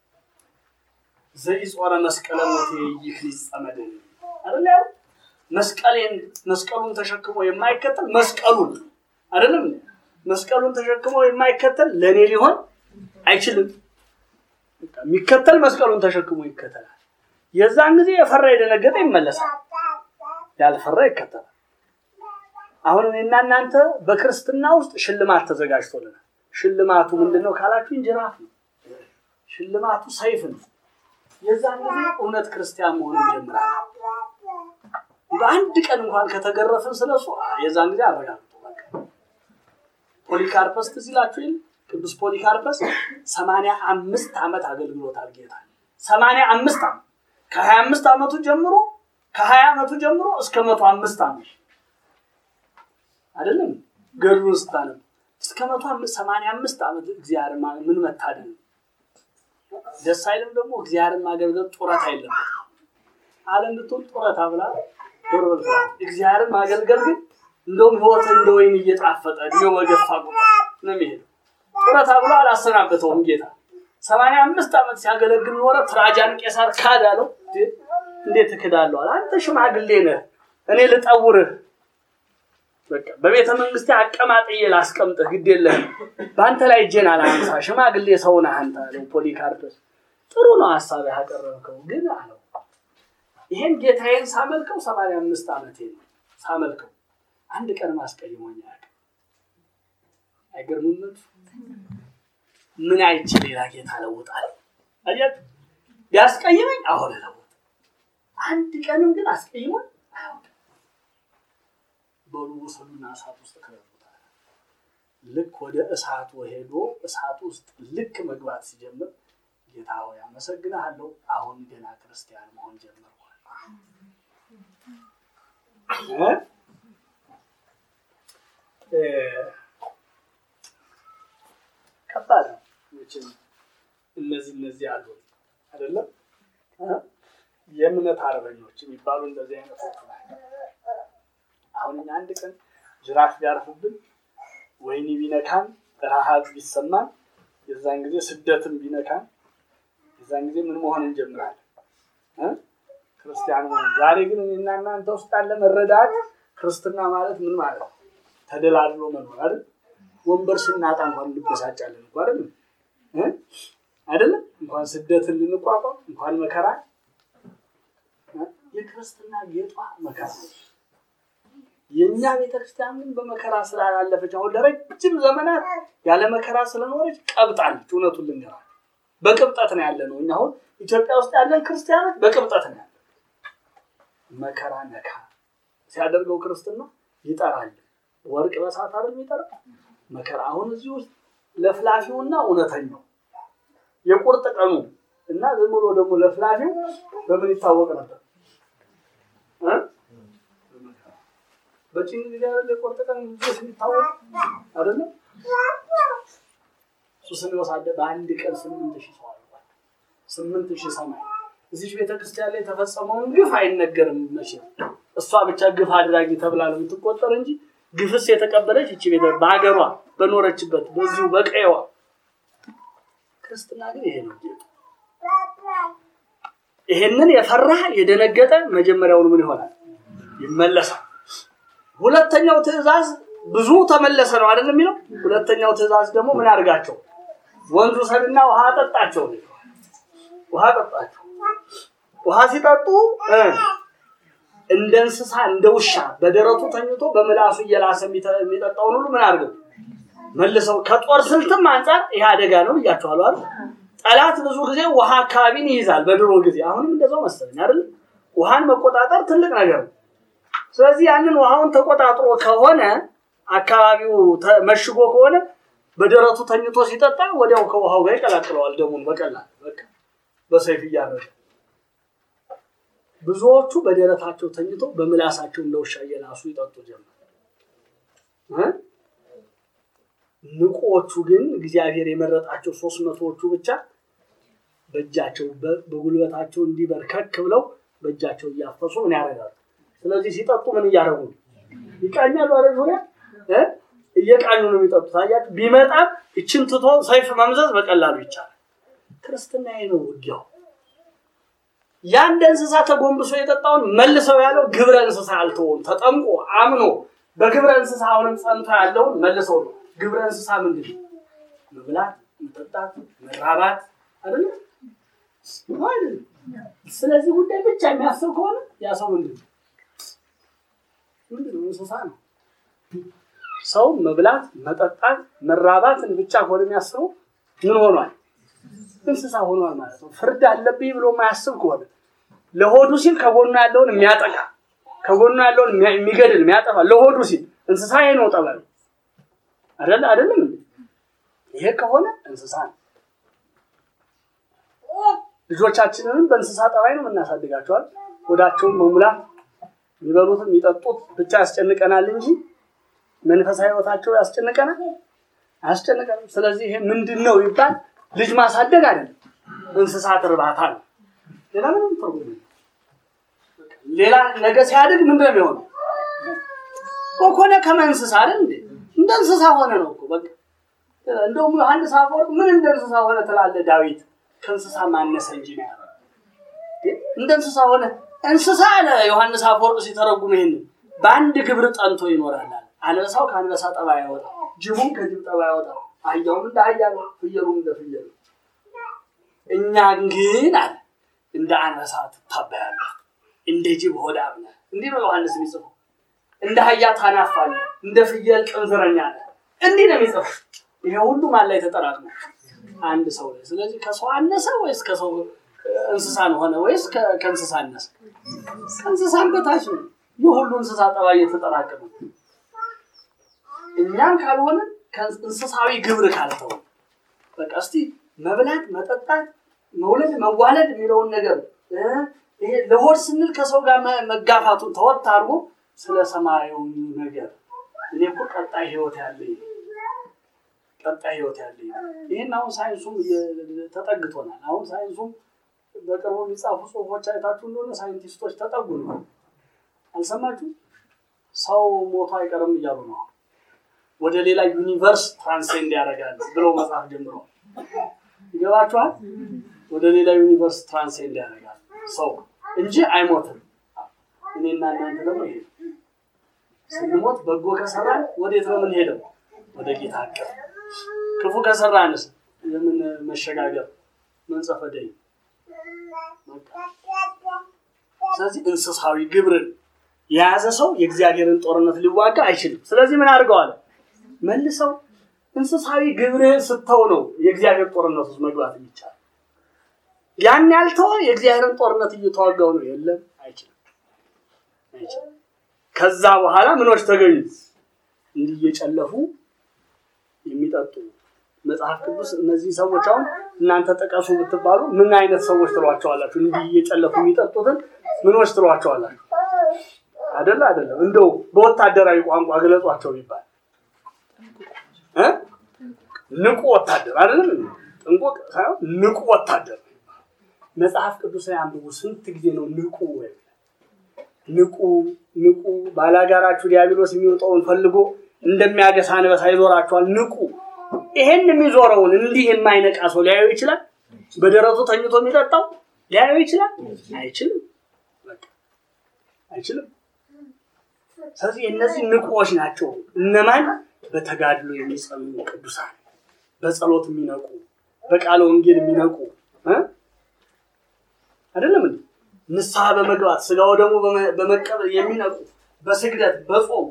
ዘኢጾረ መስቀለ ሞቴ ይክል ይጸመደኝ አይደል ያው መስቀሌን መስቀሉን ተሸክሞ የማይከተል መስቀሉን አይደለም መስቀሉን ተሸክሞ የማይከተል ለእኔ ሊሆን አይችልም። የሚከተል መስቀሉን ተሸክሞ ይከተላል። የዛን ጊዜ የፈራ የደነገጠ ይመለሳል፣ ያልፈራ ይከተላል። አሁን እኔና እናንተ በክርስትና ውስጥ ሽልማት ተዘጋጅቶልናል። ሽልማቱ ምንድን ነው ካላችሁ ጅራፍ ነው። ሽልማቱ ሰይፍ ነው። የዛን ጊዜ እውነት ክርስቲያን መሆን ይጀምራል። በአንድ ቀን እንኳን ከተገረፍን ስለሱ የዛን ጊዜ አረጋግጡ። ፖሊካርፐስ ትዝ ይላችሁ የለ ቅዱስ ፖሊካርፐስ ሰማንያ አምስት ዓመት አገልግሎታል ጌታ ሰማንያ አምስት ዓመት ከሀያ አምስት ዓመቱ ጀምሮ ከሀያ ዓመቱ ጀምሮ እስከ መቶ አምስት ዓመት አይደለም ገድሉን ስታነብ እስከ መቶ ሰማንያ አምስት ዓመት እግዚአብሔር ምን መታደል ነው። ደስ አይልም ደግሞ እግዚአብሔርን ማገልገል ጡረታ የለበትም። ዓለም ብትሆን ጡረታ ብላ ዶርበል እግዚአብሔርን ማገልገል ግን እንደውም ህይወት እንደ ወይን እየጣፈጠ እድሜው በገፋ ቁጥር ነው የሚሄደው። ጡረታ ብሎ አላሰናበተውም ጌታ። ሰማንያ አምስት ዓመት ሲያገለግል ኖረ። ትራጃን ቄሳር ካድ አለው። እንዴት እክዳለሁ አለ። አንተ ሽማግሌ ነህ፣ እኔ ልጠውርህ በቃ በቤተ መንግስቴ አቀማጥዬ ላስቀምጥህ፣ ግድ የለህም በአንተ ላይ እጄን አላንሳ፣ ሽማግሌ ሰው ነህ አንተ አለው ፖሊካርፐስ። ጥሩ ነው ሀሳብ ያቀረብከው፣ ግን አለው ይሄን ጌታዬን ሳመልከው ሰማንያ አምስት ዓመቴ ነው ሳመልከው አንድ ቀን ማስቀይሞኝ አያውቅም። አይገርምም? ምን አይቼ ሌላ ጌታ ለውጣለሁ? አያችሁ፣ ቢያስቀይመኝ አሁን ለውጥ አንድ ቀንም ግን አስቀይሞኝ አያውቅም። በሉ ውሰዱና እሳት ውስጥ ከለሉታል። ልክ ወደ እሳቱ ሄዶ እሳት ውስጥ ልክ መግባት ሲጀምር ጌታ ሆይ አመሰግንሃለሁ፣ አሁን ገና ክርስቲያን መሆን ጀመርኳል። ከባድ ነው። እነዚህ እነዚህ አሉ አይደለም የእምነት አርበኞች የሚባሉ እንደዚህ አይነቶች አሁን እኛ አንድ ቀን ጅራፍ ቢያርፍብን ወይኒ ቢነካን ረሃብ ቢሰማን የዛን ጊዜ ስደትም ቢነካን የዛን ጊዜ ምን መሆን እንጀምራለን? ክርስቲያን መሆን። ዛሬ ግን እኔና እናንተ ውስጥ ያለ መረዳት ክርስትና ማለት ምን ማለት ነው? ተደላድሎ መኖር አይደል? ወንበር ስናጣ እንኳን እንበሳጫለን እኮ አይደል? አይደለም እንኳን ስደትን ልንቋቋም እንኳን መከራ የክርስትና ጌጧ መከራ የእኛ ቤተክርስቲያን ግን በመከራ ስላላለፈች አሁን ለረጅም ዘመናት ያለ መከራ ስለኖረች ቀብጣለች። እውነቱን ልንገራል፣ በቅብጠት ነው ያለ ነው። እኛ አሁን ኢትዮጵያ ውስጥ ያለን ክርስቲያኖች በቅብጠት ነው ያለ። መከራ ነካ ሲያደርገው ክርስትና ይጠራል። ወርቅ በሳት አይደል የሚጠራ መከራ። አሁን እዚህ ውስጥ ለፍላፊውና እውነተኛው የቁርጥ ቀኑ እና ዝም ብሎ ደግሞ ለፍላፊው በምን ይታወቅ ነበር? እ? በጭንቅ ጊዜ አይደለ የቆርጥ ቀን ልጆች የሚታወቅ አይደለም። ሱስንዮስ አደ በአንድ ቀን ስምንት ሺህ ሰው አልቋል። ስምንት ሺህ ሰማይ እዚች ቤተክርስቲያን ላይ የተፈጸመውን ግፍ አይነገርም መቼም። እሷ ብቻ ግፍ አድራጊ ተብላ ነው የምትቆጠር እንጂ ግፍስ የተቀበለች እቺ ቤተ በሀገሯ በኖረችበት በዚሁ በቀየዋ ክርስትና ግን ይሄ ነው። ይሄንን የፈራ የደነገጠ መጀመሪያውን ምን ይሆናል? ይመለሳል። ሁለተኛው ትእዛዝ ብዙ ተመለሰ ነው አይደል የሚለው። ሁለተኛው ትእዛዝ ደግሞ ምን አድርጋቸው? ወንዙ ሰድና ውሃ አጠጣቸው። ውሃ አጠጣቸው። ውሃ ሲጠጡ እ እንደ እንስሳ እንደ ውሻ በደረቱ ተኝቶ በምላሱ እየላሰ የሚተ- የሚጠጣውን ሁሉ ምን አድርገው መልሰው ከጦር ስልትም አንጻር ይሄ አደጋ ነው ብያቸዋለሁ አይደል? ጠላት ብዙ ጊዜ ውሃ አካባቢን ይይዛል። በድሮ ጊዜ አሁንም እንደዛው መሰለኝ አይደል? ውሃን መቆጣጠር ትልቅ ነገር ነው። ስለዚህ ያንን ውሃውን ተቆጣጥሮ ከሆነ አካባቢው ተ- መሽጎ ከሆነ በደረቱ ተኝቶ ሲጠጣ ወዲያው ከውሃው ጋር ይቀላቅለዋል ደሙን በቀላል በቃ በሰይፍ እያረደ ብዙዎቹ በደረታቸው ተኝቶ በምላሳቸው እንደ ውሻ እየላሱ ይጠጡ ጀመር እ? ንቆቹ ግን እግዚአብሔር የመረጣቸው ሶስት መቶዎቹ ብቻ በእጃቸው በ- በጉልበታቸው እንዲበርከክ ብለው በእጃቸው እያፈሱ ምን ያደርጋሉ? ስለዚህ ሲጠጡ ምን እያደረጉ ነው? ይቃኛሉ። አረ ዙሪያ እ? እየቃኙ ነው የሚጠጡት። አያችሁ፣ ቢመጣም እችን ትቶ ሰይፍ መምዘዝ በቀላሉ ይቻላል። ክርስትና ይሄ ነው ውጊያው። የአንድ እንስሳ ተጎንብሶ የጠጣውን መልሰው ያለው ግብረ እንስሳ አልተወም። ተጠምቆ አምኖ በግብረ እንስሳ አሁንም ጸንቶ ያለውን መልሰው ነው። ግብረ እንስሳ ምንድን ነው? መብላት፣ መጠጣት፣ መራባት አይደለም አይደለም። ስለዚህ ጉዳይ ብቻ የሚያስብ ከሆነ ያ ሰው ምንድን ነው? ምንድን ነው? እንስሳ ነው። ሰው መብላት፣ መጠጣት፣ መራባትን ብቻ ከሆነ የሚያስበው ምን ሆኗል? እንስሳ ሆኗል ማለት ነው። ፍርድ አለብኝ ብሎ የማያስብ ከሆነ ለሆዱ ሲል ከጎኑ ያለውን የሚያጠቃ ከጎኑ ያለውን የሚያ- የሚገድል የሚያጠፋ ለሆዱ ሲል እንስሳ ይሄ ነው ጠበል አይደለ አይደለም እንዴ? ይሄ ከሆነ እንስሳ ነው። ልጆቻችንንም በእንስሳ ጠባይ ነው የምናሳድጋቸዋል። ሆዳቸውን መሙላት የሚበሉት የሚጠጡት ብቻ ያስጨንቀናል እንጂ መንፈሳዊ ሕይወታቸው ያስጨንቀናል አያስጨንቀንም። ስለዚህ ይሄ ምንድን ነው ይባል ልጅ ማሳደግ አይደለም፣ እንስሳት እርባታ ነው። ሌላ ምንም ትርጉም የለውም። ሌላ ነገ ሲያድግ ምንድን ነው የሚሆነው? ኮኮነ ከመ እንስሳ አይደል እንዴ? እንደ እንስሳ ሆነ ነው እኮ በቃ። እንደውም ዮሐንስ አፈወርቅ ምን እንደ እንስሳ ሆነ ትላለህ ዳዊት? ከእንስሳ ማነሰ እንጂ ነው ያለው። እንደ እንስሳ ሆነ እንስሳ አለ ዮሐንስ አፈወርቅ ሲተረጉም ይሄንን በአንድ ግብር ጠንቶ ይኖራል አለ። አንበሳው ከአንበሳ ጠባይ አይወጣ፣ ጅቡም ከጅብ ጠባይ አይወጣ፣ አህያውም እንደ አህያ ነው፣ ፍየሉም እንደ ፍየል ነው። እኛ ግን አለ እንደ አንበሳ ትታበያለህ፣ እንደ ጅብ ሆዳም ነህ። እንዲህ ነው ዮሐንስ የሚጽፈው። እንደ አህያ ታናፋለህ፣ እንደ ፍየል ቅንዝረኛ ነህ። እንዲህ ነው የሚጽፈው። ይሄ ሁሉ ማን ላይ ተጠራቅሞ አንድ ሰው ላይ። ስለዚህ ከሰው አነሰ ወይስ ከሰው እንስሳን ሆነ ወይስ ከ- ከእንስሳ አነሰ? ከእንስሳን በታች ነው። ይህ ሁሉ እንስሳ ጠባይ የተጠራቀመ እኛም ካልሆነ ከእንስሳዊ ግብር ካልተው በቃ እስቲ መብላት፣ መጠጣት፣ መውለድ፣ መዋለድ የሚለውን ነገር እ ይሄ ለሆድ ስንል ከሰው ጋር መ- መጋፋቱን ተወት አድርጎ ስለ ሰማያዊ ነገር እኔ እኮ ቀጣይ ህይወት ያለኝ ቀጣይ ህይወት ያለኝ ይህን አሁን ሳይንሱም እየ- ተጠግቶናል። አሁን ሳይንሱም በቅርቡ የሚጻፉ ጽሁፎች አይታችሁ እንደሆነ ሳይንቲስቶች ተጠጉ ነው። አልሰማችሁ? ሰው ሞቶ አይቀርም እያሉ ነው። ወደ ሌላ ዩኒቨርስ ትራንሴንድ ያደርጋል ብለው መጽሐፍ ጀምረዋል። ይገባችኋል? ወደ ሌላ ዩኒቨርስ ትራንሴንድ ያደርጋል ሰው እንጂ አይሞትም። እኔና እናንተ ደግሞ ይሄ ስንሞት በጎ ከሰራን ወዴት ነው የምንሄደው? ወደ ጌታ አቀፍ። ክፉ ከሰራንስ የምን መሸጋገር መንጸፈ ደይ ስለዚህ እንስሳዊ ግብርን የያዘ ሰው የእግዚአብሔርን ጦርነት ሊዋጋ አይችልም። ስለዚህ ምን አድርገዋል? መልሰው እንስሳዊ ግብርህን ስተው ነው የእግዚአብሔር ጦርነት ውስጥ መግባት የሚቻል። ያን ያልተወ የእግዚአብሔርን ጦርነት እየተዋጋው ነው። የለም አይችልም፣ አይችልም። ከዛ በኋላ ምኖች ተገኙ? እንዲህ እየጨለፉ የሚጠጡ መጽሐፍ ቅዱስ እነዚህ ሰዎች አሁን እናንተ ጥቀሱ ብትባሉ ምን አይነት ሰዎች ትሏቸዋላችሁ? እንዲህ እየጨለፉ የሚጠጡትን ምኖች ትሏቸዋላችሁ? አይደለ አይደለም። እንደው በወታደራዊ ቋንቋ ገለጿቸው ይባል እ ንቁ ወታደር አይደለም። ጥንቁቅ ሳይሆን ንቁ ወታደር መጽሐፍ ቅዱስ ላይ አንብቡ። ስንት ጊዜ ነው ንቁ ወይ ንቁ ንቁ ባላጋራችሁ ዲያብሎስ የሚወጣውን ፈልጎ እንደሚያገሳ አንበሳ ይዞራችኋል። ንቁ። ይሄን የሚዞረውን እንዲህ የማይነቃ ሰው ሊያዩ ይችላል? በደረቱ ተኝቶ የሚጠጣው ሊያዩ ይችላል? አይችልም። በቃ አይችልም። ስለዚህ እነዚህ ንቁዎች ናቸው። እነማን? በተጋድሎ የሚጸኑ ቅዱሳን፣ በጸሎት የሚነቁ፣ በቃለ ወንጌል የሚነቁ እ አይደለም እንዴ? ንስሐ በመግባት ስጋው ደግሞ በመቀበል የሚነቁ፣ በስግደት በጾም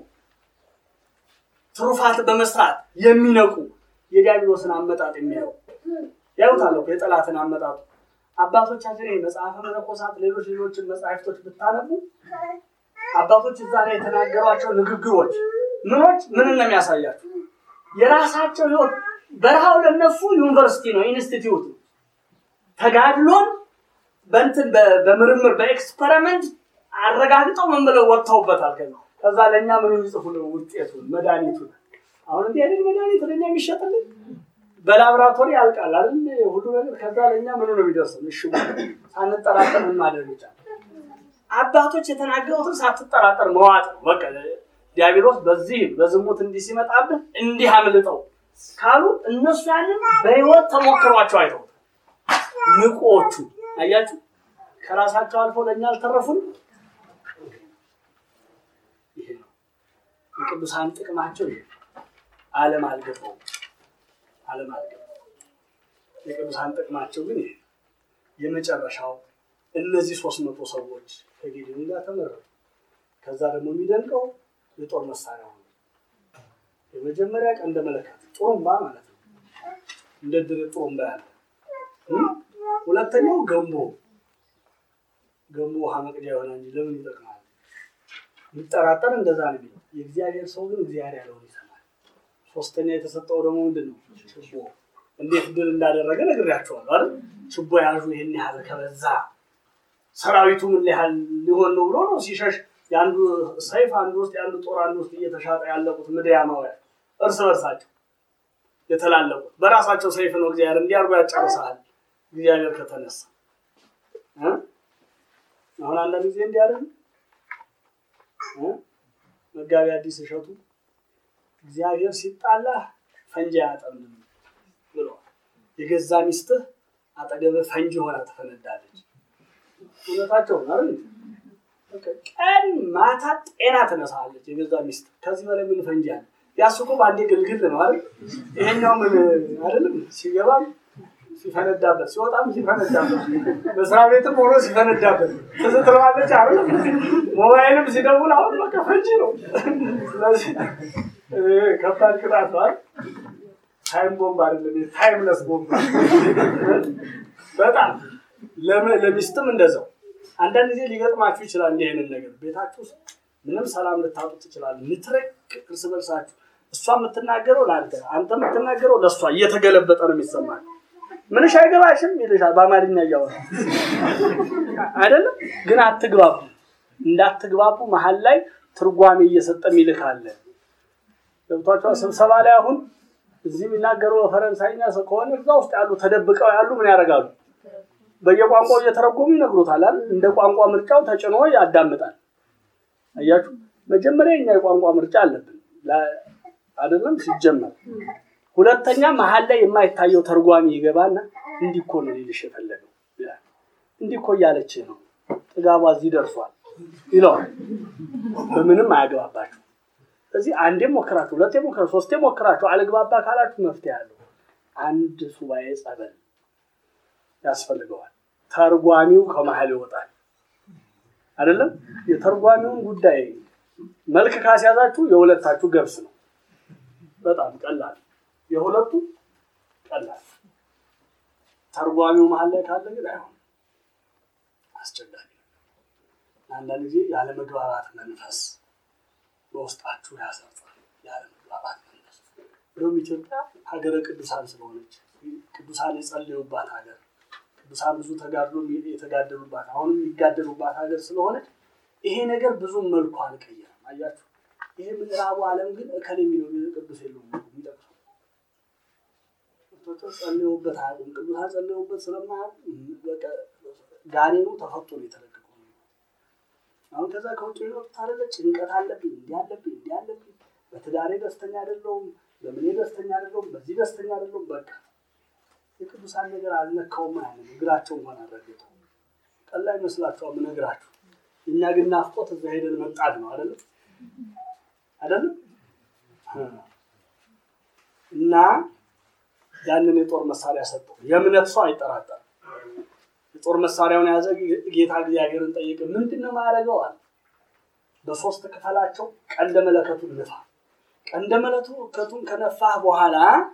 ትሩፋት በመስራት የሚነቁ የዲያብሎስን አመጣጥ የሚያዩ ያዩታል እኮ የጠላትን አመጣጡ። አባቶቻችን ይሄ መጽሐፈ መነኮሳት፣ ሌሎች ሌሎችን መጽሐፍቶች ብታነቡ አባቶች እዛ ላይ የተናገሯቸው ንግግሮች ምኖች ምንን ነው የሚያሳያቸው? የራሳቸው ህይወት በረሃው ለነሱ ዩኒቨርሲቲ ነው፣ ኢንስቲትዩት ነው። ተጋድሎን በእንትን በምርምር በኤክስፐሪመንት አረጋግጠው ምን ብለው ወጥተውበታል። ከዛ ከዛ ለእኛ ምኑ ይጽፉልን ውጤቱን መድኃኒቱን። አሁን እንዲህ አይነት መድኃኒት ለእኛ የሚሸጥልን በላብራቶሪ ያልቃል አይደል ሁሉ ነገር። ከዛ ለእኛ ምኑ ነው የሚደርሰው? እሺ ሳንጠራጠር ምን ማድረግ ይቻላል? አባቶች የተናገሩትን ሳትጠራጠር መዋጥ ነው በቃ። ዲያብሎስ በዚህ በዝሙት እንዲህ ሲመጣብህ እንዲህ አምልጠው ካሉ እነሱ ያንን በህይወት ተሞክሯቸው አይተው ንቆቹ አያችሁ፣ ከራሳቸው አልፎ ለእኛ አልተረፉም። ይሄ ነው የቅዱሳን ጥቅማቸው። ይሄ ዓለም አልገባው ዓለም አልገባው። የቅዱሳን ጥቅማቸው ግን ይሄ የመጨረሻው እነዚህ ሶስት መቶ ሰዎች ከጌዲዮን ጋር ተመረጡ። ከዛ ደግሞ የሚደንቀው የጦር መሳሪያ ሆነ። የመጀመሪያ ቀንደ መለከት ጥሩምባ ማለት ነው። እንደ ድር ጥሩምባ ያለ ሁለተኛው ገንቦ ገንቦ ውሃ መቅጃ የሆነ እንጂ ለምን ይጠቅማል? የሚጠራጠር እንደዛ ነው የሚለው። የእግዚአብሔር ሰው ግን እግዚአብሔር ያለውን ይሰማል። ሶስተኛ የተሰጠው ደግሞ ምንድን ነው? ችቦ። እንዴት ድል እንዳደረገ ነግሬያቸዋለሁ አይደል? ችቦ ያዡ ይህን ያህል ከበዛ ሰራዊቱ ምን ያህል ሊሆን ነው ብሎ ነው ሲሸሽ የአንዱ ሰይፍ አንዱ ውስጥ የአንዱ ጦር አንዱ ውስጥ እየተሻጠ ያለቁት ምድያማውያን እርስ በርሳቸው የተላለቁት በራሳቸው ሰይፍ ነው። እግዚአብሔር እንዲያርጎ ያጨርሰሃል እግዚአብሔር ከተነሳ አሁን አንዳንድ ጊዜ እንዲያደርግ መጋቢ አዲስ እሸቱ እግዚአብሔር ሲጣላህ ፈንጂ አያጠምድም ብለዋል። የገዛ ሚስትህ አጠገብህ ፈንጂ ሆና ትፈነዳለች። እውነታቸው ነው አይደል? ቀን ማታ ጤና ትነሳለች የገዛ ሚስት። ከዚህ በላይ ምን ፈንጂ አለ? ያሱ እኮ በአንዴ ግልግል ነው አይደል? ይሄኛው ምን አይደለም ሲገባም ሲፈነዳበት ሲወጣም ሲፈነዳበት በስራ ቤትም ሆኖ ሲፈነዳበት ትዝ ትለዋለች አይደል? ሞባይልም ሲደውል አሁን በቃ ፈንጂ ነው። ስለዚህ ከባድ ቅጣት ነው። ታይም ቦምብ አይደለም ታይምለስ ቦምብ በጣም ለሚስትም እንደዛው አንዳንድ ጊዜ ሊገጥማችሁ ይችላል። እንዲህ አይነት ነገር ቤታችሁ ውስጥ ምንም ሰላም ልታጡ ትችላል። ምትረክ እርስ በርሳችሁ እሷ የምትናገረው ለአንተ አንተ የምትናገረው ለእሷ እየተገለበጠ ነው የሚሰማል። ምንሽ አይገባሽም ይልሻል በአማርኛ እያወራ አይደለም። ግን አትግባቡ። እንዳትግባቡ መሀል ላይ ትርጓሜ እየሰጠ ይልካል። ገብቷቸዋል። ስብሰባ ላይ አሁን እዚህ የሚናገረው በፈረንሳይኛ ከሆነ እዛ ውስጥ ያሉ ተደብቀው ያሉ ምን ያደርጋሉ? በየቋንቋው እየተረጎሙ ይነግሩታል አይደል? እንደ ቋንቋ ምርጫው ተጭኖ ያዳምጣል። አያችሁ፣ መጀመሪያ እኛ የቋንቋ ምርጫ አለብን አይደለም ሲጀመር። ሁለተኛ መሀል ላይ የማይታየው ተርጓሚ ይገባና እንዲህ እኮ ነው ሊልሽ የፈለገው ይላል። እንዲህ እኮ እያለች ነው ጥጋቧ እዚህ ደርሷል ይለዋል። በምንም አያገባባችሁ። ስለዚህ አንዴ ሞክራችሁ፣ ሁለቴ ሞክራችሁ፣ ሶስቴ ሞክራችሁ አልግባባ ካላችሁ መፍትሄ አለው። አንድ ሱባኤ ጸበል ያስፈልገዋል። ተርጓሚው ከመሀል ይወጣል። አይደለም የተርጓሚውን ጉዳይ መልክ ካስያዛችሁ የሁለታችሁ ገብስ ነው። በጣም ቀላል፣ የሁለቱ ቀላል። ተርጓሚው መሀል ላይ ካለ ግን አይሆንም፣ አስቸጋሪ ነው። አንዳንድ ጊዜ ያለመግባባት መንፈስ በውስጣችሁ ያሰርጻል። ያለመግባባት መንፈስ እንደውም ኢትዮጵያ ሀገረ ቅዱሳን ስለሆነች ቅዱሳን የጸለዩባት ሀገር ቅዱሳን ብዙ ተጋድሎ የተጋደሉባት አሁንም የሚጋደሉባት ሀገር ስለሆነች ይሄ ነገር ብዙም መልኩ አልቀየረም። አያችሁ፣ ይሄ ምዕራቡ ዓለም ግን እከል የሚለው ቅዱስ የለውም የሚጠቅሰው ጸልየውበት አያውቁም። ቅዱሳን ጸልየውበት ስለማያውቁ በቃ ጋኔኑ ተፈቶ ነው የተለቀቀው። አሁን ከዛ ከውጭ የሚወጡት አይደለ ጭንቀት አለብኝ፣ እንዲህ አለብኝ፣ እንዲህ አለብኝ፣ በትዳሬ ደስተኛ አይደለሁም፣ በምኔ ደስተኛ አይደለሁም፣ በዚህ ደስተኛ አይደለሁም። በቃ የቅዱሳን ነገር አልነካውም ማለት ነው። እግራቸው እንኳን አልረገጠው። ቀላል ይመስላችኋል የምነግራችሁ። እኛ ግን ናፍቆት እዛ ሄደን መጣድ ነው አይደለም አይደለም እና ያንን የጦር መሳሪያ ሰጠው። የእምነት ሰው አይጠራጠርም። የጦር መሳሪያውን የያዘ ጌታ እግዚአብሔርን ጠየቀ። ምንድን ነው ማያደርገው አለ። በሶስት ክፈላቸው፣ ቀንደ መለከቱን ንፋ። ቀንደ መለከቱን ከነፋህ በኋላ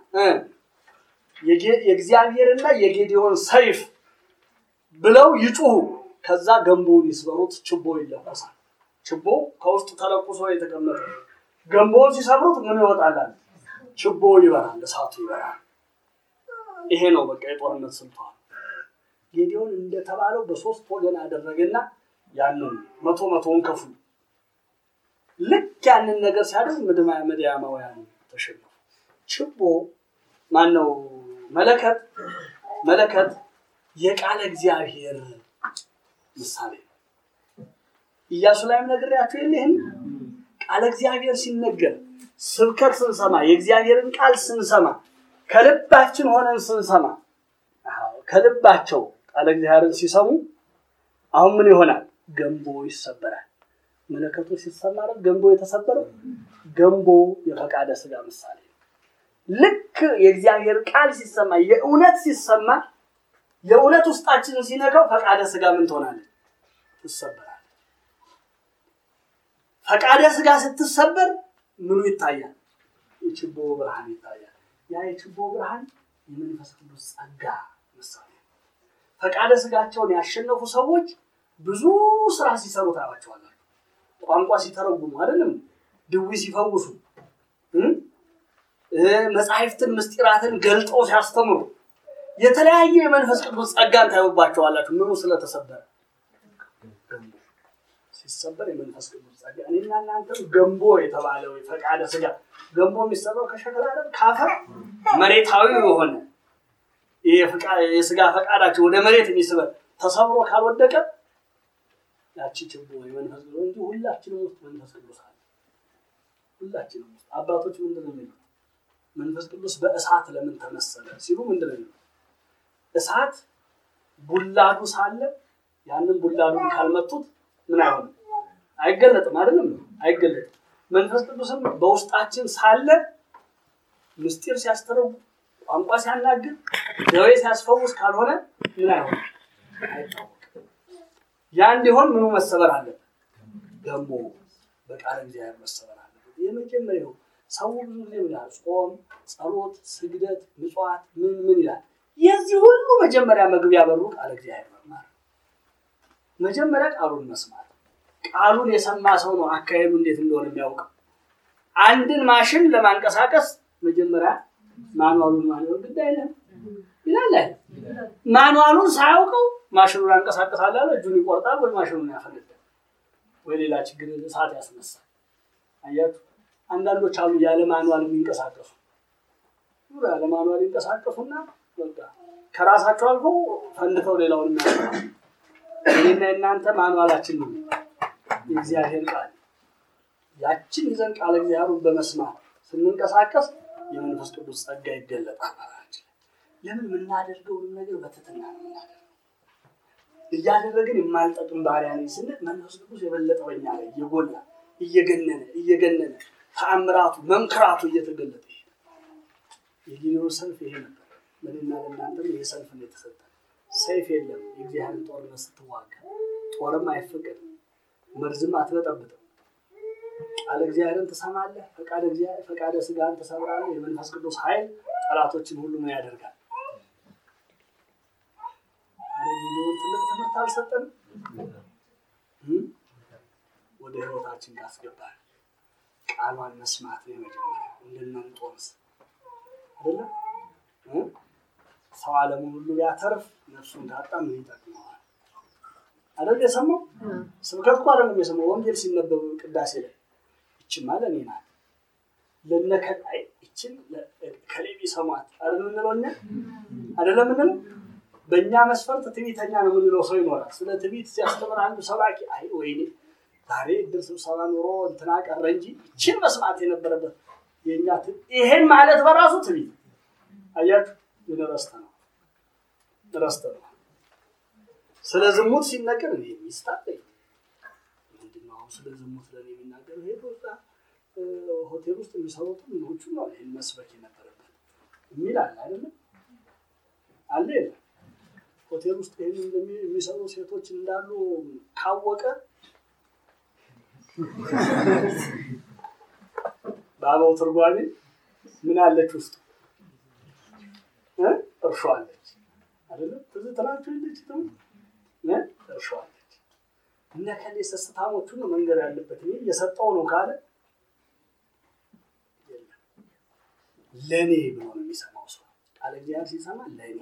የእግዚአብሔርና የጌዲዮን ሰይፍ ብለው ይጩሁ። ከዛ ገንቦውን ይስበሩት፣ ችቦ ይለኮሳል። ችቦ ከውስጡ ተለኩሶ የተቀመጠ ገንቦውን ሲሰብሩት ምን ይወጣላል? ችቦ ይበራል፣ እሳቱ ይበራል። ይሄ ነው በቃ የጦርነት ስልቷል። ጌዲዮን እንደተባለው በሶስት ወገን አደረገና ያንን መቶ መቶውን ከፍሉ። ልክ ያንን ነገር ሲያደርግ ምድያማውያን ተሸነፉ። ችቦ ማን ነው? መለከት መለከት የቃለ እግዚአብሔር ምሳሌ ነው። ኢያሱ ላይም ነግሬያችሁ የለህም? ቃለ እግዚአብሔር ሲነገር ስብከት ስንሰማ የእግዚአብሔርን ቃል ስንሰማ ከልባችን ሆነን ስንሰማ ከልባቸው ቃለ እግዚአብሔርን ሲሰሙ አሁን ምን ይሆናል? ገንቦ ይሰበራል። መለከቱ ሲሰማ ገንቦ የተሰበረው ገንቦ የፈቃደ ስጋ ምሳሌ ነው። ልክ የእግዚአብሔር ቃል ሲሰማ የእውነት ሲሰማ የእውነት ውስጣችንን ሲነካው ፈቃደ ስጋ ምን ትሆናለች? ትሰበራለች። ፈቃደ ስጋ ስትሰበር ምኑ ይታያል? የችቦ ብርሃን ይታያል። ያ የችቦ ብርሃን የመንፈስ ቅዱስ ጸጋ ምሳሌ ነው። ፈቃደ ስጋቸውን ያሸነፉ ሰዎች ብዙ ስራ ሲሰሩ ታያቸዋላችሁ። ቋንቋ ሲተረጉሙ አይደለም፣ ድዊ ሲፈውሱ፣ መጽሐፍትን ምስጢራትን ገልጠው ሲያስተምሩ የተለያየ የመንፈስ ቅዱስ ጸጋን ታዩባቸዋላችሁ። ምኑ ስለተሰበረ ሲሰበር የመንፈስ ቅዱስ ጸጋ። እኔና እናንተም ገንቦ የተባለው ፈቃደ ስጋ ገንቦ የሚሰራው ከሸክላ አይደል? ካፈር መሬታዊ የሆነ የስጋ ፈቃዳቸው ወደ መሬት የሚስበር ተሰብሮ ካልወደቀ ያቺ ችቦ የመንፈስ ቅዱስ እንጂ ሁላችንም ውስጥ መንፈስ ቅዱስ አለ። ሁላችንም ውስጥ አባቶች ምንድን ነው የሚሉት? መንፈስ ቅዱስ በእሳት ለምን ተመሰለ ሲሉ ምንድን ነው የሚሉት? እሳት ቡላዱ ሳለ ያንን ቡላዱን ካልመቱት ምን አይሆንም? አይገለጥም። አይደለም አይገለጥም። መንፈስ ቅዱስም በውስጣችን ሳለ ምስጢር ሲያስተረጉ፣ ቋንቋ ሲያናግር፣ ደዌ ሲያስፈውስ ካልሆነ ምን አይሆንም? አይታወቅም። ያ እንዲሆን ምኑ መሰበር አለበት? ገንቦ በቃለ እግዚአብሔር መሰበር አለበት። የመጀመሪያው ሰው ብዙ ጊዜ ይላል ጾም፣ ጸሎት፣ ስግደት፣ ምጽዋት ምን ምን ይላል። የዚህ ሁሉ መጀመሪያ መግቢያ በሩ ቃለ እግዚአብሔር መማር መጀመሪያ ቃሉን መስማት። ቃሉን የሰማ ሰው ነው አካሄዱ እንዴት እንደሆነ የሚያውቀው። አንድን ማሽን ለማንቀሳቀስ መጀመሪያ ማኑዋሉን ማንበብ ግድ አይልም ይላል አይደል? ማኑዋሉን ሳያውቀው ማሽኑን አንቀሳቀሳል አለ እጁን ይቆርጣል ወይ ማሽኑን ያፈነዳል ወይ ሌላ ችግር እሳት ያስነሳል። አያችሁ፣ አንዳንዶች አሉ ያለ ማኑዋል የሚንቀሳቀሱ ያለ ማኑዋል ይንቀሳቀሱና በቃ ከራሳቸው አልፎ ፈንድተው ሌላውን የሚያስፈራሉ። እኔና የእናንተ ማኑዋላችን ነው የእግዚአብሔር ቃል። ያችን ይዘን ቃል እግዚአብሔሩን በመስማት ስንንቀሳቀስ የመንፈስ ቅዱስ ጸጋ ይገለጣል። ለምን የምናደርገውን ነገር በትህትና ነው የምናደርገው። እያደረግን የማልጠቅም ባህሪያ ነኝ ስንል መንፈስ ቅዱስ የበለጠ በኛ ላይ እየጎላ እየገነነ እየገነነ ተአምራቱ መምክራቱ እየተገለጠ ይሄዳል። የጊዜው ሰልፍ ይሄ ነበር። ለእኔና ለእናንተም ይሄ ሰልፍ ነው የተሰጠ። ሰይፍ የለም። የእግዚአብሔር ጦርነት ስትዋጋ ጦርም አይፈቀድም፣ መርዝም አትበጠብጥም። ቃለ እግዚአብሔርን ትሰማለህ፣ ፈቃደ ስጋን ትሰብራለህ። የመንፈስ ቅዱስ ኃይል ጠላቶችን ሁሉ ምን ያደርጋል? ጊዜውን ትልቅ ትምህርት አልሰጠንም። ወደ ህይወታችን ካስገባል ቃሏን መስማት ነው የመጀመሪያ። እንደነንጦንስ አይደለም ሰው ዓለሙን ሁሉ ቢያተርፍ ነፍሱን ካጣ ምን ይጠቅመዋል? አይደል የሰማው? ስብከት እኮ አይደለም የሰማው፣ ወንጌል ሲነበብ ቅዳሴ ላይ ይችማ ለእኔ ናት ለነከላይ ይችን ከሌ ቢሰሟት አይደል የምንለው እኛ አይደለም የምንለው በእኛ መስፈርት ትዕቢተኛ ነው የምንለው ሰው ይኖራል። ስለ ትዕቢት ሲያስተምር አንዱ ሰባኪ አይ ወይኔ ዛሬ እድር ስብሰባ ኑሮ እንትና ቀረ እንጂ ይችን መስማት የነበረበት የእኛ ይሄን ማለት በራሱ ትዕቢት አያችሁ። ግን ረስተ ነው ረስተ ነው። ስለ ዝሙት ሲነገር እኔ ሚስት አለኝ ምንድን ነው አሁን ስለ ዝሙት ለእኔ የሚናገር ሄዶ እዛ ሆቴል ውስጥ የሚሰሩት ምኖቹ ነው ይህን መስበክ የነበረበት የሚል አለ አይደለም አለ የለም ሆቴል ውስጥ ይህን የሚሰሩ ሴቶች እንዳሉ ካወቀ በአበው ትርጓሜ ምን አለች ውስጡ እርሾ አለች አይደለም ትዝ ትላችሁ የለች እርሾ አለች እነ ከሌ ሰስታሞቹን ነው መንገድ ያለበት እኔ እየሰጠው ነው ካለ ለእኔ ብሎ ነው የሚሰማው ሰው ቃለ እግዚአብሔር ሲሰማ ለእኔ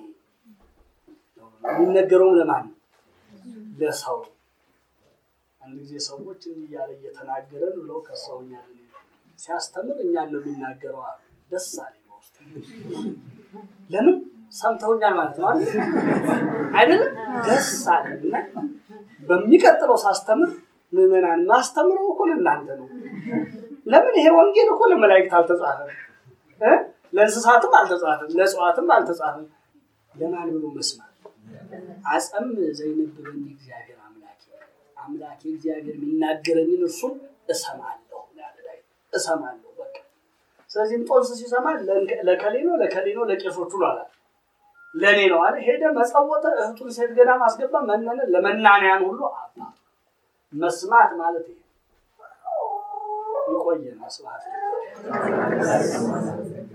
የሚነገረውም ለማን ነው ለሰው አንድ ጊዜ ሰዎች እንዲህ እያለ እየተናገረን ብለው ከሰውኛል ሲያስተምር እኛን ነው የሚናገረው አሉ ደስ አለኝ በውስጥ ለምን ሰምተውኛል ማለት ነው አይደለም ደስ አለኝ እና በሚቀጥለው ሳስተምር ምዕመናን ማስተምረው እኮ ለእናንተ ነው ለምን ይሄ ወንጌል እኮ ለመላእክት አልተጻፈም ለእንስሳትም አልተጻፈም ለእጽዋትም አልተጻፈም ለማን ብሎ መስማት አጸም ዘይነብበኝ እግዚአብሔር አምላኬ አምላኬ እግዚአብሔር የሚናገረኝን እርሱን እሰማለሁ እሰማለሁ በቃ ስለዚህ እንጦንስ ሲሰማ ለከሌ ነው ለከሌ ነው ለቄሶቹ ነው አላል ለእኔ ነው አለ ሄደ መጸወተ እህቱን ሴት ገዳም አስገባ መነነ ለመናንያን ሁሉ አባ መስማት ማለት ይሄ ይቆየን ስብሐት